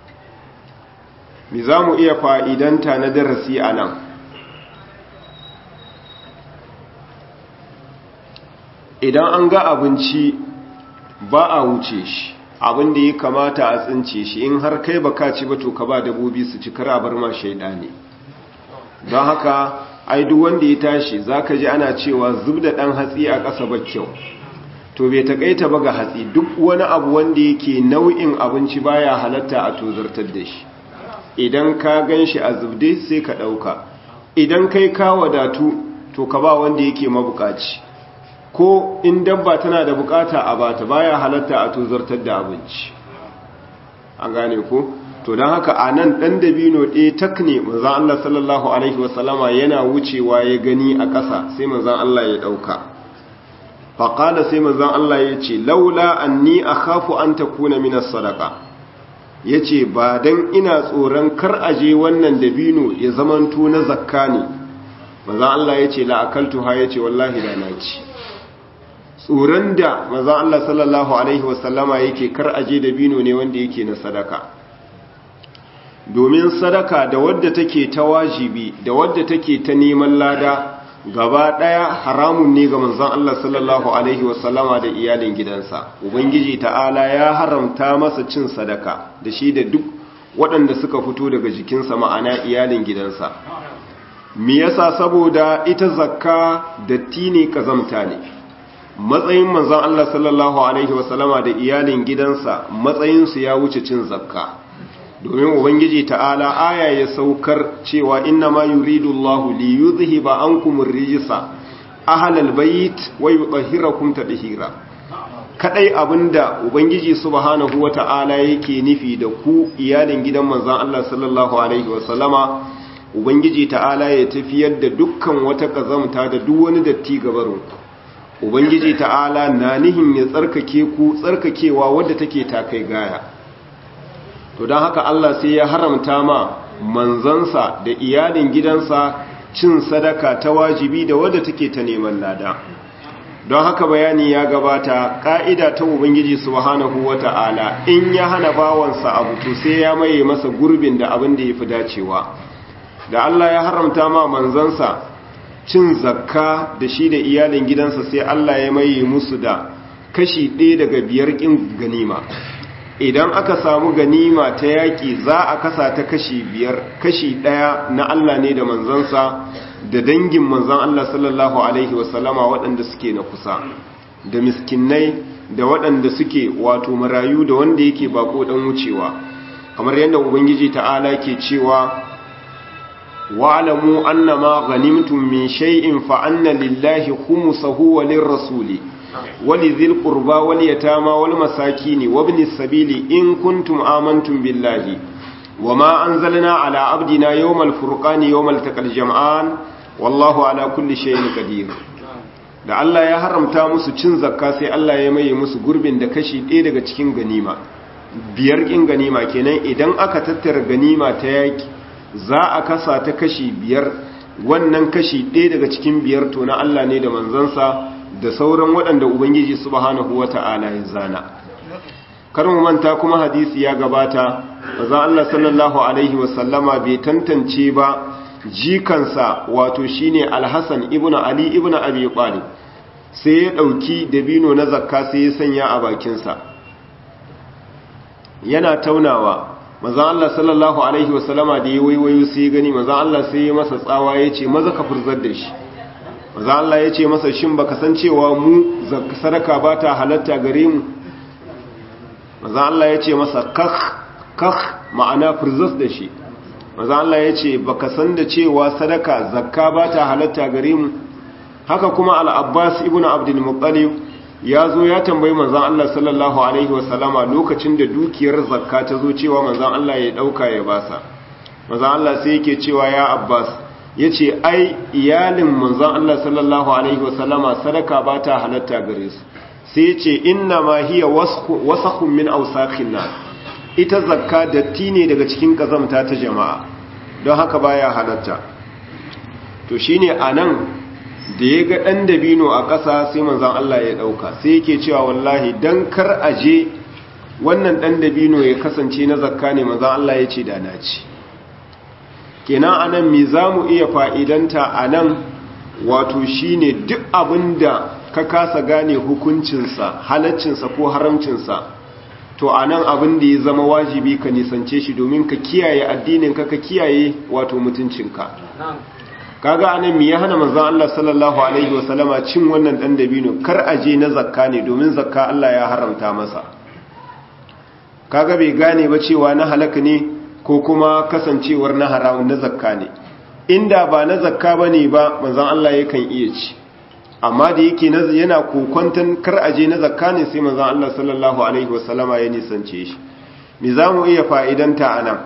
mi za mu iya fa'idanta na darasi a nan idan an ga abinci ba a wuce shi abin da ya kamata a tsince shi in har kai baka ci ba to ka ba dabobi su ci kar a bar ma shaida ne don haka ai duk wanda ya tashi zaka ji ana cewa zub da dan hatsi a ƙasa ba kyau to bai takaita ba ga hatsi duk wani abu wanda yake nau'in abinci baya halatta a tozartar da shi idan ka gan shi a zubde sai ka ɗauka idan kai ka wadatu to ka ba wanda yake mabukaci ko in dabba tana da bukata a bata baya halatta a tozartar da abinci an gane ko to don haka a nan ɗan dabino ɗaya tak ne manzan Allah sallallahu Alaihi wasallama yana wucewa ya gani a ƙasa sai manzan Allah ya ɗauka faƙala sai manzan Allah ya ce laula an ni a kafu an ta kuna minas sadaka ya ce ba don ina tsoron kar aje wannan dabino ya zamanto na zakka ne manzan Allah ya ce la'akaltu ha ya ce wallahi da na ci tsoron da manzan Allah sallallahu Alaihi wasallama yake kar aje dabino ne wanda yake na sadaka domin sadaka da wadda take ta wajibi da wadda take ta neman lada gaba daya haramun ne ga manzon Allah sallallahu alaihi wasallama da iyalin gidansa ubangiji ta'ala ya haramta masa cin sadaka da shi da duk waɗanda suka fito daga jikinsa ma'ana iyalin gidansa me yasa saboda ita zakka datti ne kazamta ne matsayin manzon Allah sallallahu alaihi wasallama da iyalin gidansa matsayinsu ya wuce cin zakka domin ubangiji ta'ala aya ya saukar cewa inna ma yuridu Allahu li yuzhiba ankum ar-rijsa ahlal bayt wa yutahhirakum tadhira kadai abinda ubangiji subhanahu wata'ala yake nufi da ku iyalin gidan manzon Allah sallallahu alaihi wa sallama ubangiji ta'ala ya tafiyar da dukkan wata kazamta da duk wani datti gabarin ubangiji ta'ala na nihin ya tsarkake ku tsarkakewa wadda take takai gaya to don haka Allah sai ya haramta ma manzansa da iyalin gidansa cin sadaka ta wajibi da wadda take ta neman lada don haka bayani ya gabata ka'ida ta ubangiji subhanahu wata'ala in ya hana bawansa abu to sai ya maye masa gurbin da abin da yafi dacewa da Allah ya haramta ma manzansa cin zakka da shi da iyalin gidansa sai Allah ya maye musu da kashi ɗaya daga biyar ƙin ganima idan aka samu ganima ta yaƙi za a kasa ta kashi biyar kashi ɗaya na Allah ne da manzansa da dangin manzan Allah sallallahu Alaihi wasallama waɗanda suke na kusa da miskinai da waɗanda suke wato marayu da wanda yake bako ɗan wucewa kamar yadda ubangiji ta'ala ke cewa wa'alamu annama ghanimtum min shay'in fa anna lillahi khumsahu wa lirrasuli ولذي القربى واليتامى والمساكين وابن السبيل إن كنتم آمنتم بالله وما أنزلنا على عبدنا يوم الفرقان يوم التقى الجمعان والله على كل شيء قدير da Allah ya haramta musu cin zakka sai Allah ya maye musu gurbin da kashi ɗaya daga cikin ganima biyar ƙin ganima kenan idan aka tattara ganima ta yaki za a kasa ta kashi biyar wannan kashi ɗaya daga cikin biyar to na Allah ne da manzansa da sauran waɗanda Ubangiji subhanahu wa ta'ala ya zana. Kar mu manta kuma hadisi ya gabata, maza Allah sallallahu Alaihi wasallama bai tantance ba jikansa wato shine Alhassan ibn Ali ibn Abi Talib sai ya ɗauki dabino na zakka sai ya sanya a bakinsa. Yana taunawa, maza Allah sallallahu Alaihi wasallama da ya waiwayo sai ya gani, maza Allah sai ya masa tsawa ya ce, maza ka furzar da shi. maza Allah ya ce masa shin baka san cewa mu sadaka ba ta halatta gare mu maza Allah ya ce masa kakh kakh ma'ana furzas da shi maza Allah ya ce baka san da cewa sadaka zakka ba ta halatta gare mu haka kuma al-Abbas ibn Abdul Muttalib ya zo ya tambayi manzon Allah sallallahu alaihi wasallama lokacin da dukiyar zakka ta zo cewa manzon Allah ya dauka ya basa manzon Allah sai yake cewa ya Abbas ya ce ai iyalin manzon Allah sallallahu Alaihi wasallama sadaka ba ta halatta gare su sai ce inna ma hiya wasakun min ausakhin na ita zakka datti ne daga cikin kazamta ta jama'a don haka baya halatta to shine anan da ya ga ɗan dabino a ƙasa sai manzon Allah ya ɗauka sai yake cewa wallahi don kar aje wannan ɗan dabino ya kasance na zakka ne manzon Allah ya ce da na ci kenan anan me za mu iya fa'idanta a nan wato shine duk abinda ka kasa gane hukuncinsa halaccinsa ko haramcinsa to a nan abin da ya zama wajibi ka nisance shi domin ka kiyaye addininka ka kiyaye wato mutuncinka kaga anan me ya hana manzon Allah sallallahu alaihi wasallama cin wannan dan dabino kar aje na zakka ne domin zakka Allah ya haramta masa kaga bai gane ba cewa na halaka ne ko kuma kasancewar na haramun na zakka ne inda ba na zakka bane ba manzon Allah yakan iya ci amma da yake yana kokwantan kar aje na zakka ne sai manzon Allah sallallahu alaihi wasallama ya nisance shi me zamu iya fa'idanta anan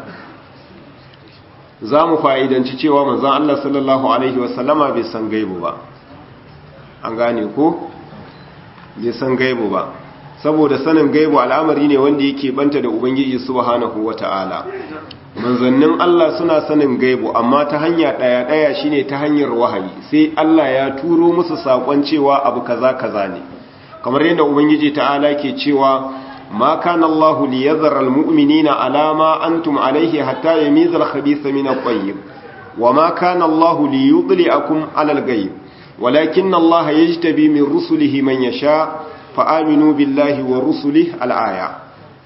zamu fa'idanci cewa manzon Allah sallallahu alaihi wasallama bai san gaibu ba an gane ko bai san gaibu ba saboda sanin gaibu al'amari ne wanda yake banta da ubangiji subhanahu wata'ala manzannin Allah suna sanin gaibu amma ta hanya daya daya shine ta hanyar wahayi sai Allah ya turo musu sakon cewa abu kaza kaza ne kamar yadda ubangiji ta'ala ke cewa ma kana Allah liyadhara almu'minina ala ma antum alayhi hatta yamiza al-khabitha min at-tayyib wa ma kana Allah liyudli'akum ala al-ghayb walakinna Allah yajtabi min rusulihi man yasha fa'aminu billahi wa rusulihi al-aya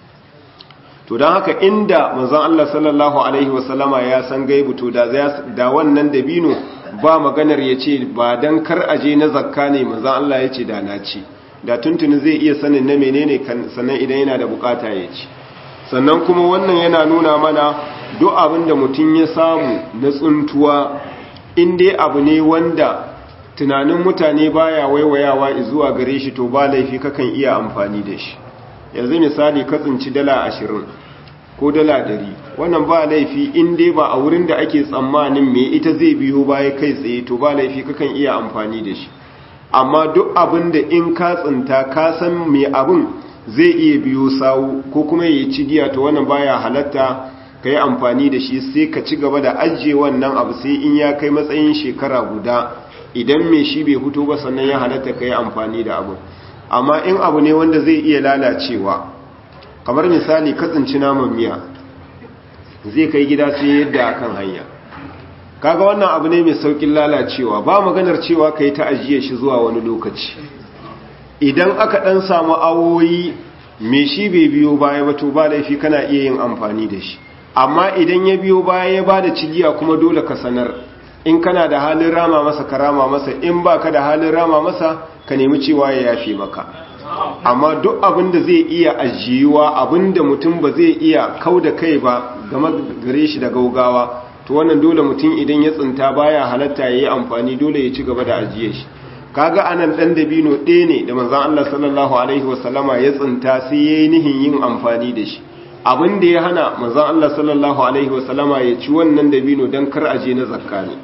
to don haka inda manzon Allah sallallahu Alaihi wasallama ya san gaibu to da wannan dabino ba maganar ya ce ba don kar aje na zakka ne manzon Allah ya ce da na ci da tuntuni zai iya sanin na menene sannan idan yana da bukata ya ci sannan kuma wannan yana nuna mana duk abin da mutum ya samu na tsuntuwa in dai abu ne wanda tunanin mutane baya waiwayawa zuwa gare shi to ba laifi kakan iya amfani da shi yanzu misali ka tsinci dala ashirin ko dala dari wannan ba laifi in dai ba a wurin da ake tsammanin me ita zai biyo baya kai tsaye to ba laifi kakan iya amfani da shi amma duk abin da in ka tsinta ka san me abin zai iya biyo sawu ko kuma ya ci giya to wannan baya halatta ka yi amfani da shi sai ka ci gaba da ajiye wannan abu sai in ya kai matsayin shekara guda idan me shi bai fito ba sannan ya halatta ka yi amfani da abu amma in abu ne wanda zai iya lalacewa kamar misali katsinci naman miya zai kai gida sai yadda akan hanya kaga wannan abu ne mai saukin lalacewa ba maganar cewa kai ta ajiye shi zuwa wani lokaci idan aka dan samu awoyi me shi bai biyo baya ba to ba laifi kana iya yin amfani da shi amma idan ya biyo baya ya bada cigiya kuma dole ka sanar in kana da halin rama masa ka rama masa in baka da halin rama masa ka nemi cewa ya yafe maka amma duk abin da zai iya ajiyuwa abin da mutum ba zai iya kau da kai ba game gare shi da gaugawa to wannan dole mutum idan ya tsinta baya halatta ya yi amfani dole ya ci gaba da ajiye shi kaga anan dan dabino ɗaya ne da manzon Allah sallallahu alaihi wasallama ya tsinta sai yayi nihin yin amfani da shi abin da ya hana manzon Allah sallallahu alaihi wasallama ya ci wannan dabino dan kar aje na zakka ne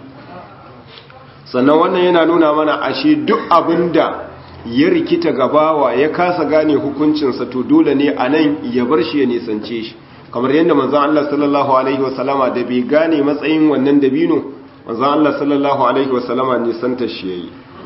sannan wannan yana nuna mana ashe duk abin da ya rikita gabawa ya kasa gane hukuncinsa to dole ne a nan ya bar shi ya nisance shi kamar yadda manzan Allah sallallahu Alaihi wasallama da bai gane matsayin wannan dabino manzan Allah sallallahu Alaihi wasallama nisanta shi ya yi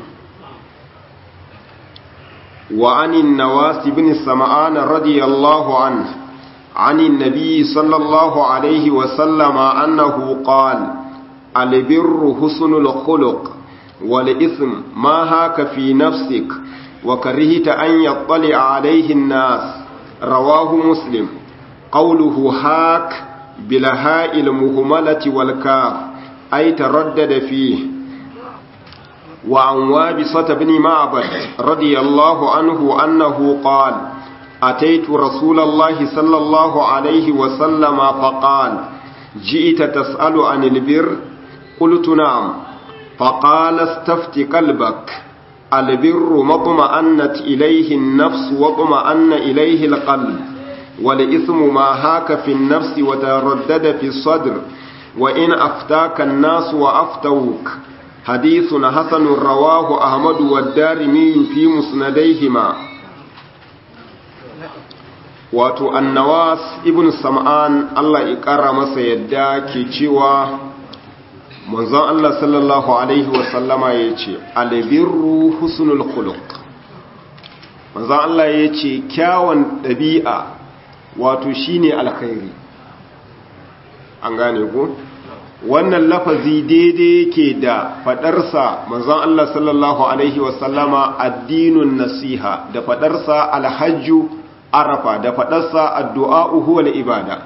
wa anin nawasi bin sama'ana radiyallahu an anin nabi sallallahu Alaihi wasallama annahu qal albirru husnul khuluq wal ism ma haka fi nafsik وكرهت أن يطلع عليه الناس رواه مسلم قوله هاك بلهاء المهملة والكاف أي تردد فيه وعن وابصة بن معبد رضي الله عنه أنه قال أتيت رسول الله صلى الله عليه وسلم فقال جئت تسأل عن البر قلت نعم فقال استفت قلبك البر ما اطمأنت إليه النفس واطمأن إليه القلب والإثم ما هاك في النفس وتردد في الصدر وإن أفتاك الناس وأفتوك حديث حسن رواه أحمد والدارمي في مسنديهما wato annawas ibn sam'an Allah ya ƙara masa yadda ke cewa manzon Allah sallallahu Alaihi wasallama ya ce albirru husnul khuluq manzon Allah ya ce kyawun ɗabi'a wato shine alkhairi an gane ku wannan lafazi daidai yake da fadarsa manzon Allah sallallahu alaihi wasallama addinun nasiha da fadarsa alhajju arafa da fadarsa addu'a huwa ibada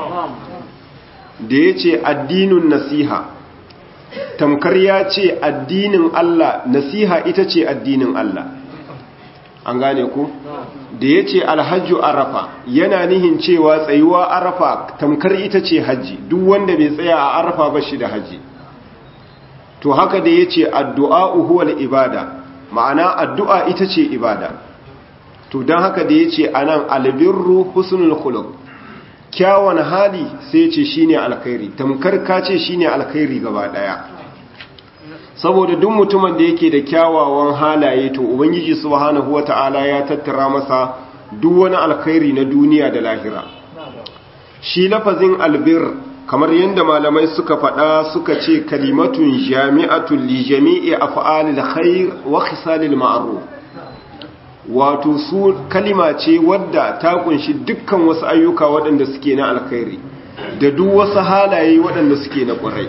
da yace addinun nasiha tamkar ya ce addinin Allah nasiha ita ce addinin Allah an gane ku da ya ce alhajju arafa yana nihin cewa tsayuwa arafa tamkar ita ce hajji duk wanda bai tsaya a arafa ba shi da hajji to haka da ya ce addu'a uhuwal ibada ma'ana addu'a ita ce ibada to don haka da ya ce a nan albirru husnul khuluq kyawun hali sai ce shine alkhairi tamkar ka ce shine alkhairi gaba daya saboda duk mutumin da yake da kyawawan halaye to ubangiji subhanahu wata'ala ya tattara masa duk wani alkhairi na duniya da lahira shi lafazin albir kamar yadda malamai suka faɗa suka ce kalimatun jami'atun li jami'i af'alil khair wa khisalil ma'ruf wato su kalima ce wadda ta kunshi dukkan wasu ayyuka waɗanda suke na alkhairi da duk wasu halaye waɗanda suke na ƙwarai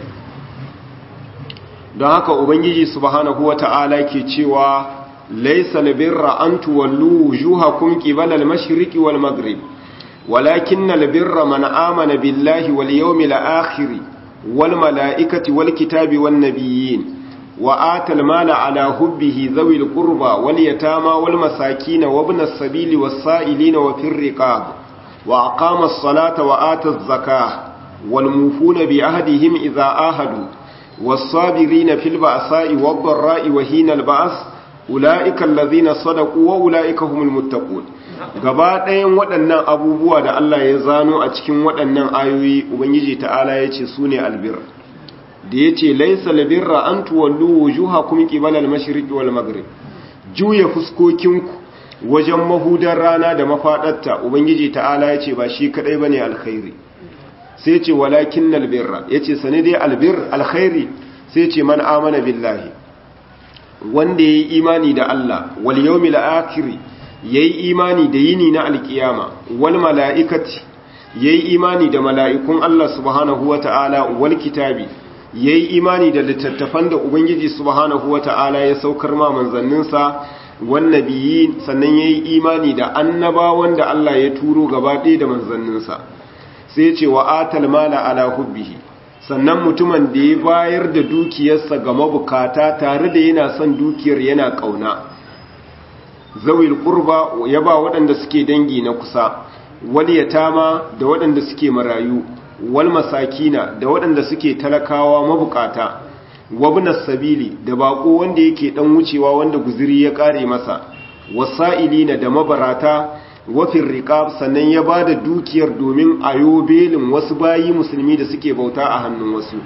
don haka ubangiji subhanahu wata'ala ke cewa laysa albirra an tuwallu wujuhakum qibala al-mashriqi wal maghrib walakinna albirra man amana billahi wal yawmil akhir wal malaikati wal kitabi wan nabiyyin wa atal mala ala hubbihi dhawil qurba wal yatama wal masakin wa ibn as-sabili was sa'ilin wa fir riqab wa aqama as-salata wa ata az-zakah wal mufuna bi ahdihim idha ahadu والصابرين في البأساء والضراء وهين البأس أولئك الذين صدقوا وأولئك هم المتقون gaba ɗayan waɗannan abubuwa da Allah ya zano a cikin waɗannan ayoyi ubangiji ta'ala ya ce su ne albir da ya ce laisa labirra an tuwallu wujuha kuma ƙibalar mashiriki wal maghrib juya fuskokinku wajen mahudar rana da mafaɗarta ubangiji ta'ala ya ce ba shi kaɗai ba ne alkhairi sai ce walakin albirra ya ce sani dai albir alkhairi sai ce man amana billahi wanda ya yi imani da Allah wal yawmil akhir ya yi imani da yini na alkiyama wal mala'ikati ya yi imani da mala'ikun Allah subhanahu wa ta'ala wal kitabi ya yi imani da littattafan da Ubangiji subhanahu wa ta'ala ya saukar ma manzanninsa wan nabiyyin sannan ya yi imani da annabawan da Allah ya turo gaba ɗaya da manzanninsa sai ce wa atal mala ala hubbihi sannan mutumin da ya bayar da dukiyarsa ga mabukata tare da yana son dukiyar yana kauna zawil qurba ya ba waɗanda suke dangi na kusa wal yatama da waɗanda suke marayu wal masakina da waɗanda suke talakawa mabukata wabnas sabili da bako wanda yake dan wucewa wanda guziri ya kare masa wasa'ilina da mabarata wafin riƙab sannan ya ba da dukiyar domin a belin wasu bayi musulmi da suke bauta a hannun wasu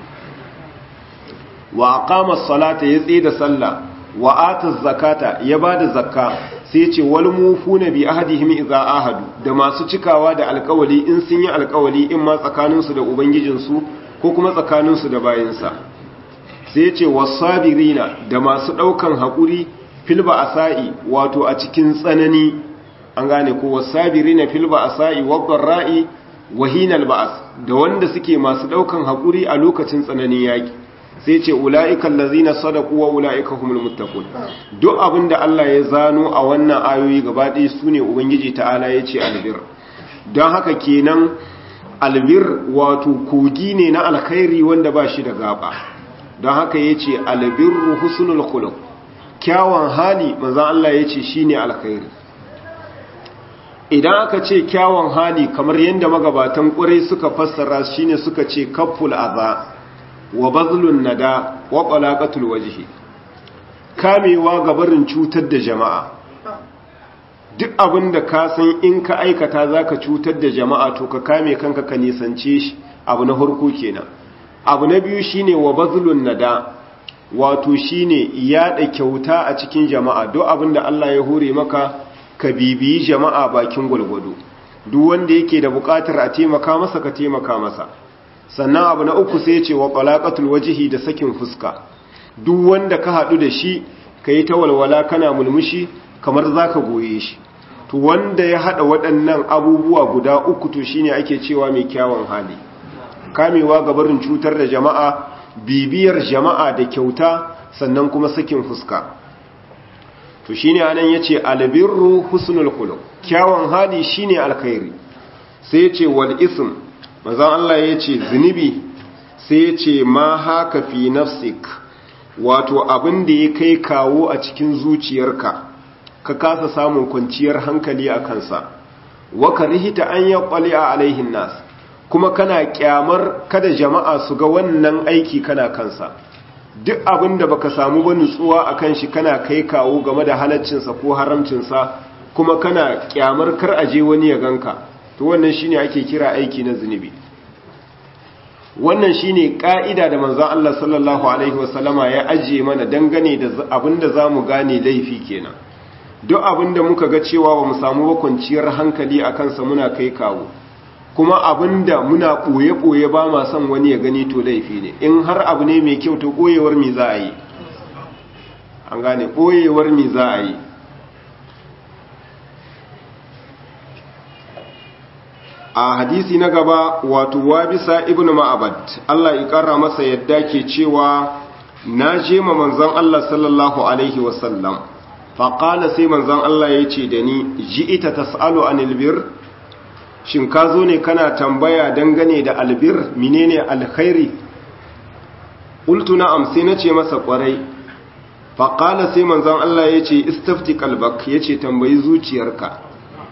wa aqama salata ya tsaye da sallah wa ata zakata ya ba da zakka sai ce wal mufuna bi ahadihim idza ahadu da masu cikawa da alƙawali in sun yi alƙawali in ma tsakaninsu da ubangijinsu ko kuma tsakaninsu da bayinsa sai ce wasabirina da masu ɗaukan haƙuri filba asa'i wato a cikin tsanani an gane ko wasabiri na filba a sa'i wabban ra'i wahinal ba'as da wanda suke masu ɗaukan haƙuri a lokacin tsananin yaƙi sai ce ula'ikan lazina sadaku wa ula'ika humul muttaqun duk abin da Allah ya zano a wannan ayoyi gaba ɗaya su ne ubangiji ta'ala ya ce albir don haka kenan albir wato kogi ne na alkhairi wanda ba shi da gaba don haka ya ce albirru husnul khuluq kyawun hali manzan Allah ya ce shine alkhairi idan aka ce kyawun hali kamar yadda magabatan ƙurai suka fassara shine suka ce kafful aza wa bazlun nada wa qalaqatul wajhi kamewa ga barin cutar da jama'a duk abin da ka san in ka aikata zaka cutar da jama'a to ka kame kanka ka nisance shi abu na harko kenan abu na biyu shine wa bazlun nada wato shine yada kyauta a cikin jama'a duk abin da Allah ya hore maka ka bibiyi jama'a bakin gwalgwado duk wanda yake da bukatar a taimaka masa ka taimaka masa sannan abu na uku sai ce wa qalaqatul wajhi da sakin fuska duk wanda ka hadu da shi kai ta walwala kana mulmushi kamar zaka goye shi to wanda ya hada waɗannan abubuwa guda uku to shine ake cewa mai kyawun hali kamewa ga barin cutar da jama'a bibiyar jama'a da kyauta sannan kuma sakin fuska to shine anan yace albirru husnul khuluq kyawun hali shine alkhairi sai yace wal ism manzon Allah yace zunubi sai yace ma haka fi nafsik wato abin da ya kai kawo a cikin zuciyarka ka kasa samun kwanciyar hankali a kansa waka rihita an ya kwali a alaihin nas kuma kana kyamar kada jama'a su ga wannan aiki kana kansa duk abin da baka samu ba nutsuwa a kan shi kana kai kawo game da halaccinsa ko haramcinsa kuma kana kyamar kar aje wani ya ganka to wannan shine ake kira aiki na zunubi wannan shine ka'ida da manzon Allah sallallahu alaihi wasallama ya ajiye mana dangane da abinda zamu gane laifi kenan duk abinda muka ga cewa bamu samu ba kwanciyar hankali akan sa muna kai kawo kuma abinda muna boye boye ba ma son wani ya gani to laifi ne in har abu ne mai kyau to boyewar mi za a yi an gane boyewar mi za a yi a hadisi na gaba wato wabisa ibn ma'abad Allah ya kara masa yadda ke cewa na je ma manzon Allah sallallahu alaihi wasallam faƙala sai manzon Allah ya ce da ni ji ita tas'alu anil bir shin ka zo ne kana tambaya dangane da albir menene alkhairi qultu na'am sai nace masa kwarai faƙala sai manzon Allah ya ce istafti qalbak yace tambayi zuciyarka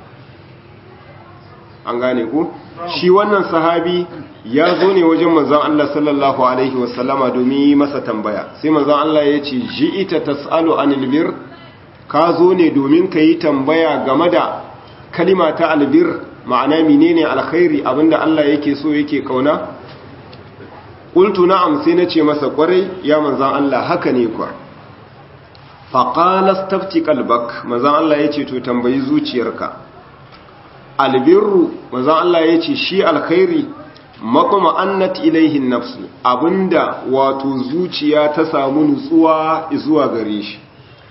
an gane ku shi wannan sahabi ya zo ne wajen manzon Allah sallallahu alaihi wasallama domin yi masa tambaya sai manzon Allah ya ce ji'ita tas'alu anil bir ka zo ne domin ka yi tambaya game da kalima ta albir ma'ana menene alkhairi abinda Allah yake so yake kauna qultu na'am sai nace masa kwarai ya manzon Allah haka ne kwa faqala stafti qalbak manzon Allah yace to tambayi zuciyarka albirru manzon Allah ya ce shi alkhairi makoma annat ilaihin nafsu abinda wato zuciya ta samu nutsuwa zuwa gare shi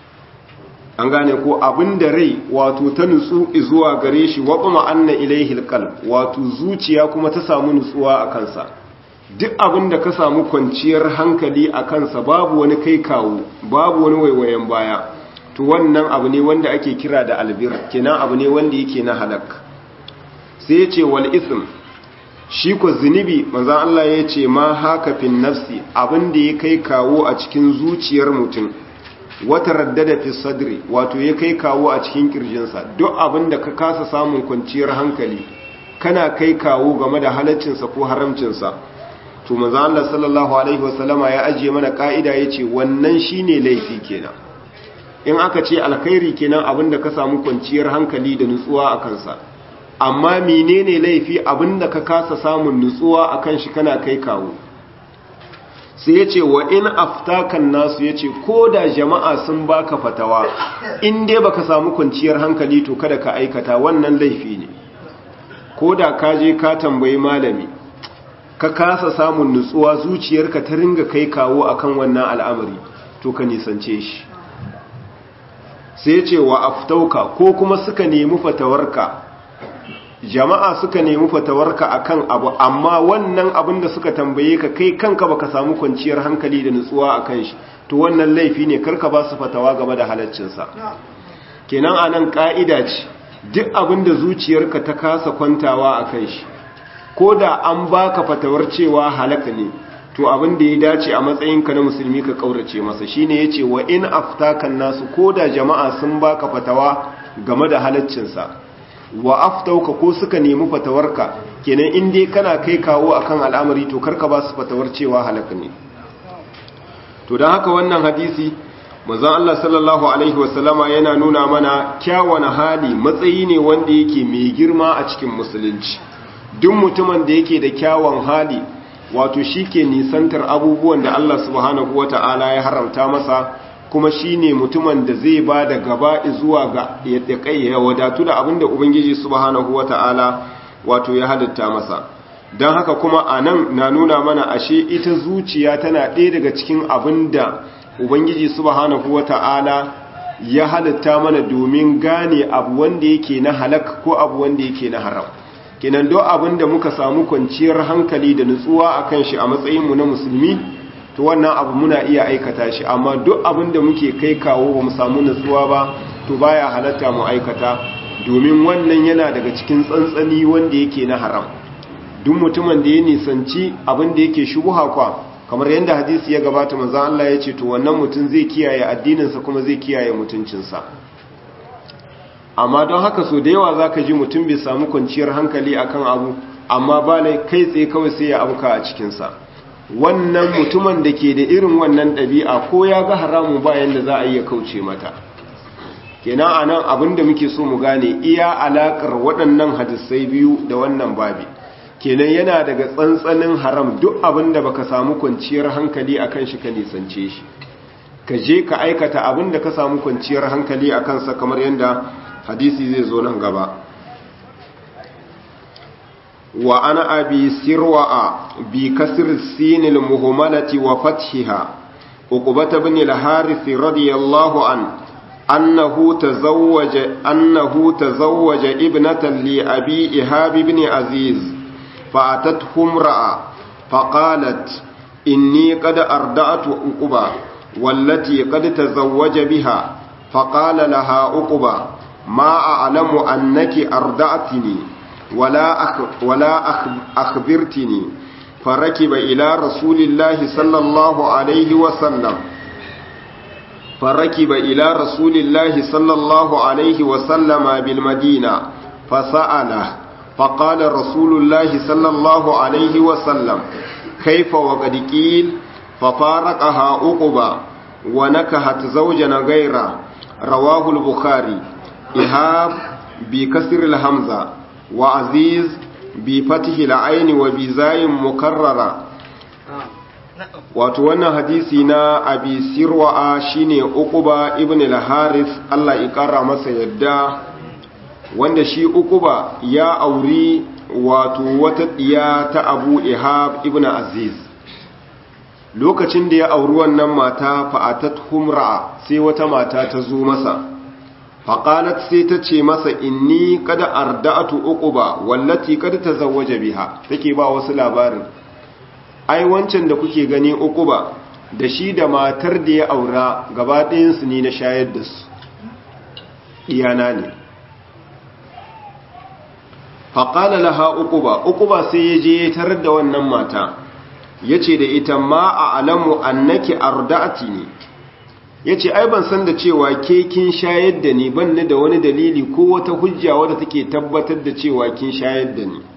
an gane ko abinda rai wato ta nutsu zuwa gare shi waqama anna ilaihil qalb wato zuciya kuma ta samu nutsuwa a kansa duk abinda ka samu kwanciyar hankali a kansa babu wani kai kawo babu wani waiwayen baya to wannan abu ne wanda ake kira da albir kenan abu ne wanda yake na halak sai ya ce wal ism shi ko zunubi manzan Allah ya ce ma haka fin nafsi abinda ya kai kawo a cikin zuciyar mutum wata raddada fi sadri wato ya kai kawo a cikin kirjinsa duk abinda ka kasa samun kwanciyar hankali kana kai kawo game da halaccinsa ko haramcinsa to manzan Allah sallallahu alaihi wasallama ya ajiye mana ka'ida ya ce wannan shine laifi kenan in aka ce alkhairi kenan abinda ka samu kwanciyar hankali da nutsuwa a kansa amma menene laifi abinda ka kasa samun nutsuwa akan shi kana kai kawo sai yace wa in aftakan nasu yace ko da jama'a sun baka fatawa in dai baka samu kwanciyar hankali to kada ka aikata wannan laifi ne ko da ka je ka tambayi malami ka kasa samun nutsuwa zuciyarka ta ringa kai kawo akan wannan al'amari to ka nisance shi sai ce wa aftauka ko kuma suka nemi fatawarka jama'a suka nemi fatawarka akan abu amma wannan abin da suka tambaye ka kai kanka baka samu kwanciyar hankali da nutsuwa akan shi to wannan laifi ne karka ba su fatawa game da halaccinsa kenan anan ka'ida ce duk abin da zuciyarka ta kasa kwantawa akan shi ko da an baka fatawar cewa halaka ne to abin da ya dace a matsayinka na musulmi ka kaurace masa shine yace wa in aftakan nasu ko da jama'a sun baka fatawa game da halaccinsa wa aftauka ko suka nemi fatawarka kenan in dai kana kai kawo akan al'amari to karka ba su fatawar cewa halaka ne to don haka wannan hadisi manzon Allah sallallahu alaihi wasallama yana nuna mana kyawun hali matsayi ne wanda yake mai girma a cikin musulunci duk mutumin da yake da kyawun hali wato shi ke nisantar abubuwan da Allah subhanahu wata'ala ya haramta masa kuma shi ne mutumin da zai ba da gaba zuwa ga ya wadatu da abinda Ubangiji subhanahu wata'ala wato ya halitta masa don haka kuma a nan na nuna mana ashe ita zuciya tana ɗaya daga cikin abinda Ubangiji subhanahu wata'ala ya halitta mana domin gane abu wanda yake na halak ko abu wanda yake na haram kenan duk abin da muka samu kwanciyar hankali da nutsuwa akan shi a matsayinmu na musulmi to wannan abu muna iya aikata shi amma duk abin da muke kai kawo ba mu samu nutsuwa ba to baya halatta mu aikata domin wannan yana daga cikin tsantsani wanda yake na haram duk mutumin da ya nisanci abin da yake shubuha kwa kamar yadda hadisi ya gabata manzon Allah ya ce to wannan mutum zai kiyaye addininsa kuma zai kiyaye mutuncinsa amma don haka so da yawa zaka ji mutum bai samu kwanciyar hankali akan abu amma ba lai kai tsaye kawai sai ya abuka a cikinsa wannan mutumin da ke da irin wannan ɗabi'a ko ya ga haramu bayan da za a iya kauce mata kenan a nan abin da muke so mu gane iya alaƙar waɗannan hadisai biyu da wannan babi kenan yana daga tsantsanin haram duk abin da baka samu kwanciyar hankali akan shi ka nisance shi ka je ka aikata abin da ka samu kwanciyar hankali a kansa kamar yadda hadisi zai zo nan gaba wa ana abi sirwa'a bi kasr sinil muhmalati wa fathiha uqbata ibn al-harith radiyallahu an annahu tazawwaja annahu tazawwaja ibnatan li abi ihab ibn aziz فأتته امرأة فقالت إني قد أردأت أقبا والتي قد تزوج بها فقال لها أقبا ما أعلم أنك أردأتني ولا أخ ولا أخ أخبرتني فركب إلى رسول الله صلى الله عليه وسلم فركب إلى رسول الله صلى الله عليه وسلم بالمدينة فسأله فقال رسول الله صلى الله عليه وسلم كيف وقد قيل ففارقها أقبا ونكهت زوجا غيره رواه البخاري إهاب بكسر الهمزة وعزيز بفتح العين وبزاي مكررة wato wannan hadisi na abi sirwa'a shine uquba ibn al-haris Allah ya kara masa yadda wanda shi ukuba ya auri wato wata ɗiya ta abu ihab ibn aziz lokacin da ya auri wannan mata fa'atat humra sai wata mata ta zo masa faƙalat sai ta ce masa inni kada arda'atu ukuba wallati kada ta zawaje biha take ba wasu labarin ai wancan da kuke gani ukuba da shi da matar da ya aura gaba ɗayansu ne na shayar da su ɗiyana ne faƙala laha uquba uquba sai ya je tarar da wannan mata ya ce da ita ma a alamu annaki arda'ati ne ya ce ai ban san da cewa ke kin shayar da ni ban da wani dalili ko wata hujja wadda take tabbatar da cewa kin shayar da ni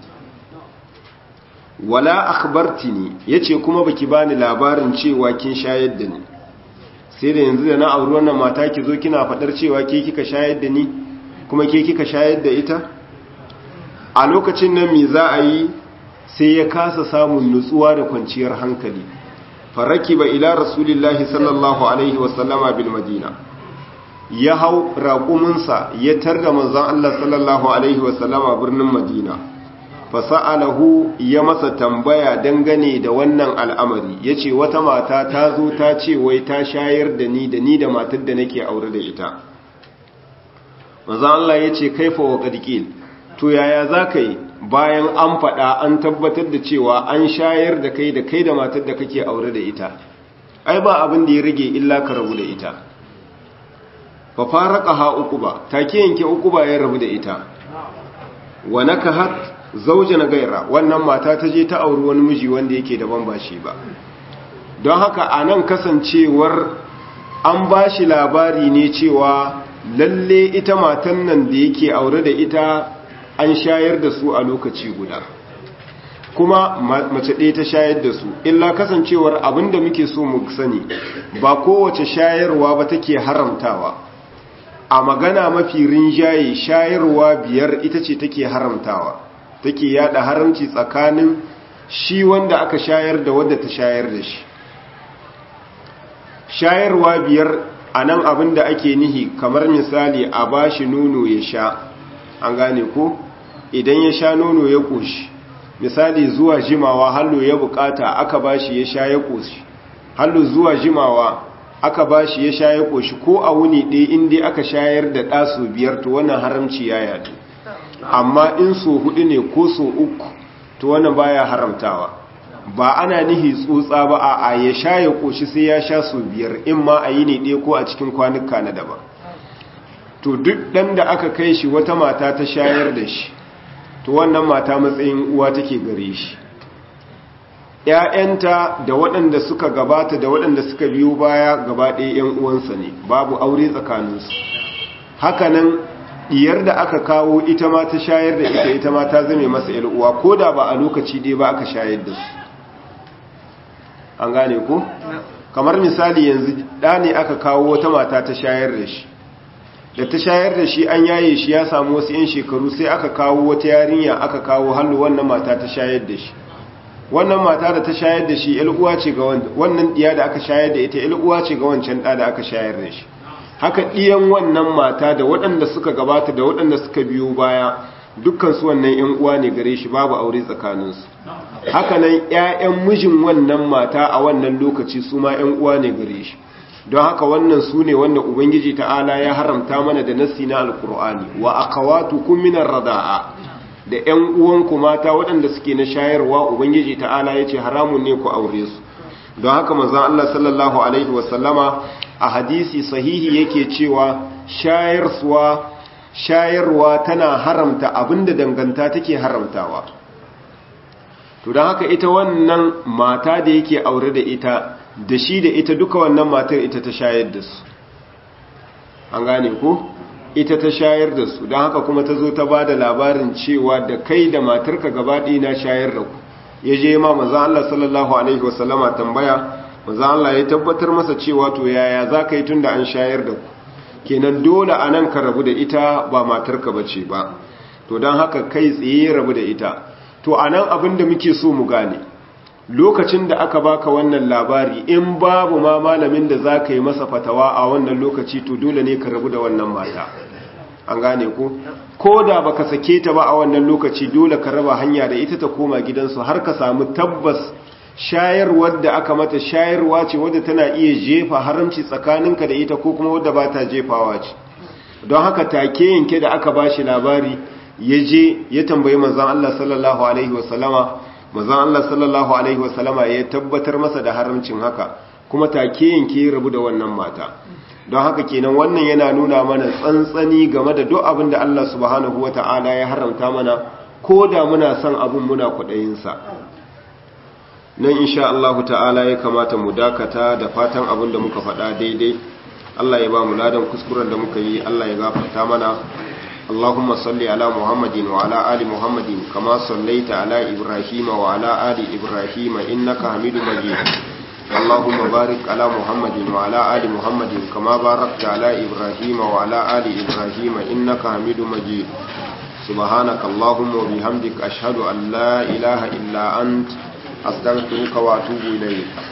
wala akhbartini yace kuma baki bani labarin cewa kin shayar da ni sai da yanzu da na auri wannan mata ki zo kina fadar cewa ke kika shayar da ni kuma ke kika shayar da ita a lokacin nan me za a yi sai ya kasa samun nutsuwa da kwanciyar hankali faraki ba ila rasulillahi sallallahu alaihi wasallama bil madina ya hau raƙuminsa ya tarda manzon Allah sallallahu alaihi wasallama birnin madina fasa'alahu ya masa tambaya dangane da wannan al'amari ya ce wata mata ta zo ta ce wai ta shayar da ni da ni da matar da nake aure da ita manzon Allah ya ce kaifa wa qadqil to yaya za ka yi bayan an faɗa an tabbatar da cewa an shayar da kai da kai da matar da kake aure da ita ai ba abin da ya rage illa ka rabu da ita fa faraka ha uquba take yanke uquba ya rabu da ita wa nakahat zawjan gaira wannan mata ta je ta auri wani miji wanda yake daban ba shi ba don haka anan kasancewar an bashi labari ne cewa lalle ita matan nan da yake aure da ita an shayar da su a lokaci guda kuma mace ɗaya ta shayar da su illa kasancewar abinda muke so mu sani ba kowace shayarwa ba take haramtawa a magana mafi rinjaye shayarwa biyar ita ce take haramtawa take yada haramci tsakanin shi wanda aka shayar da wadda ta shayar da shi shayarwa biyar a nan abinda ake nihi kamar misali a bashi nono ya sha an gane ko idan ya sha nono ya ƙoshi misali zuwa jimawa hallo ya bukata aka bashi ya sha ya ƙoshi hallo zuwa jimawa aka bashi ya sha ya ƙoshi ko a wuni ɗaya inda aka shayar da ɗasu biyar to wannan haramci ya yadu amma in so hudu ne ko so uku to wannan baya haramtawa ba ana nihi tsotsa ba a ya sha ya koshi sai ya sha so biyar in ma a yi ne ɗaya ko a cikin kwanuka na daban to duk ɗan da aka kai shi wata mata ta shayar da shi to wannan mata matsayin uwa take gare shi ‘ya'yanta da waɗanda suka gabata da waɗanda suka biyo baya gaba ɗaya ‘yan uwansa ne babu aure tsakaninsu hakanan diyar da aka kawo ita ma ta shayar da ita ita ma ta zame masa uwa ko da ba a lokaci ɗaya ba aka shayar da su an gane ko kamar misali yanzu ɗa ne aka kawo wata mata ta shayar da shi da ta shayar da shi an yaye shi ya samu wasu 'yan shekaru sai aka kawo wata yarinya aka kawo hallu wannan mata ta shayar da shi wannan mata da ta shayar da shi uwa ce ga wannan diya da aka shayar da ita uwa ce ga wancan ɗa da aka shayar da shi haka ɗiyan wannan mata da waɗanda suka gabata da waɗanda suka biyo baya dukkansu wannan 'yan uwa ne gare shi babu aure tsakaninsu haka nan 'ya'yan mijin wannan mata a wannan lokaci su ma 'yan uwa ne gare shi don haka wannan su ne wanda ubangiji ta'ala ya haramta mana da nassi na alkur'ani wa akhawatukum minar rada'a da 'yan uwanku mata waɗanda suke na shayarwa ubangiji ta'ala yace haramun ne ku aure su don haka manzon Allah sallallahu alaihi wasallama a hadisi sahihi yake cewa shayarwa shayarwa tana haramta abinda danganta take haramtawa to don haka ita wannan mata da yake aure da ita da shi da ita duka wannan matar ita ta shayar da su an gane ko ita ta shayar da su don haka kuma ta zo ta ba da labarin cewa da kai da matarka gabaɗi na shayar da ku ya je ma maza Allah sallallahu alaihi wasallama tambaya maza Allah ya tabbatar masa cewa to yaya za ka yi tun da an shayar da ku kenan dole a nan ka rabu da ita ba matarka ba ce ba to don haka kai tsaye rabu da ita to a nan abin da muke so mu gane lokacin da aka baka wannan labari in babu ma malamin da za ka yi masa fatawa a wannan lokaci to dole ne ka rabu da wannan mata an gane ko ko da baka sake ta ba a wannan lokaci dole ka raba hanya da ita ta koma gidansu har ka samu tabbas shayarwar da aka mata shayarwa ce wadda tana iya jefa haramci tsakaninka da ita ko kuma wadda ba ta jefawa ce don haka take yanke da aka ba shi labari ya je ya tambayi manzan Allah sallallahu alaihi wasallama manzan Allah sallallahu alaihi wasallama ya tabbatar masa da haramcin haka kuma take yanke rabu da wannan mata don haka kenan wannan yana nuna mana tsantsani game da duk abin da Allah subhanahu wata'ala ya haramta mana ko da muna son abin muna kwaɗayinsa nan insha Allah ta'ala ya kamata mu dakata da fatan abin da muka faɗa daidai Allah ya ba mu ladan kuskuren da muka yi Allah ya gafarta mana Allahumma salli ala Muhammadin wa ala ali Muhammadin kama sallaita ala Ibrahim wa ala ali Ibrahim innaka Hamidum Majid Allahumma barik ala Muhammadin wa ala ali Muhammadin kama barakta ala Ibrahim wa ala ali Ibrahim innaka Hamidum Majid سبحانك اللهم وبحمدك أشهد أن لا إله إلا أنت أستغفرك وأتوب إليك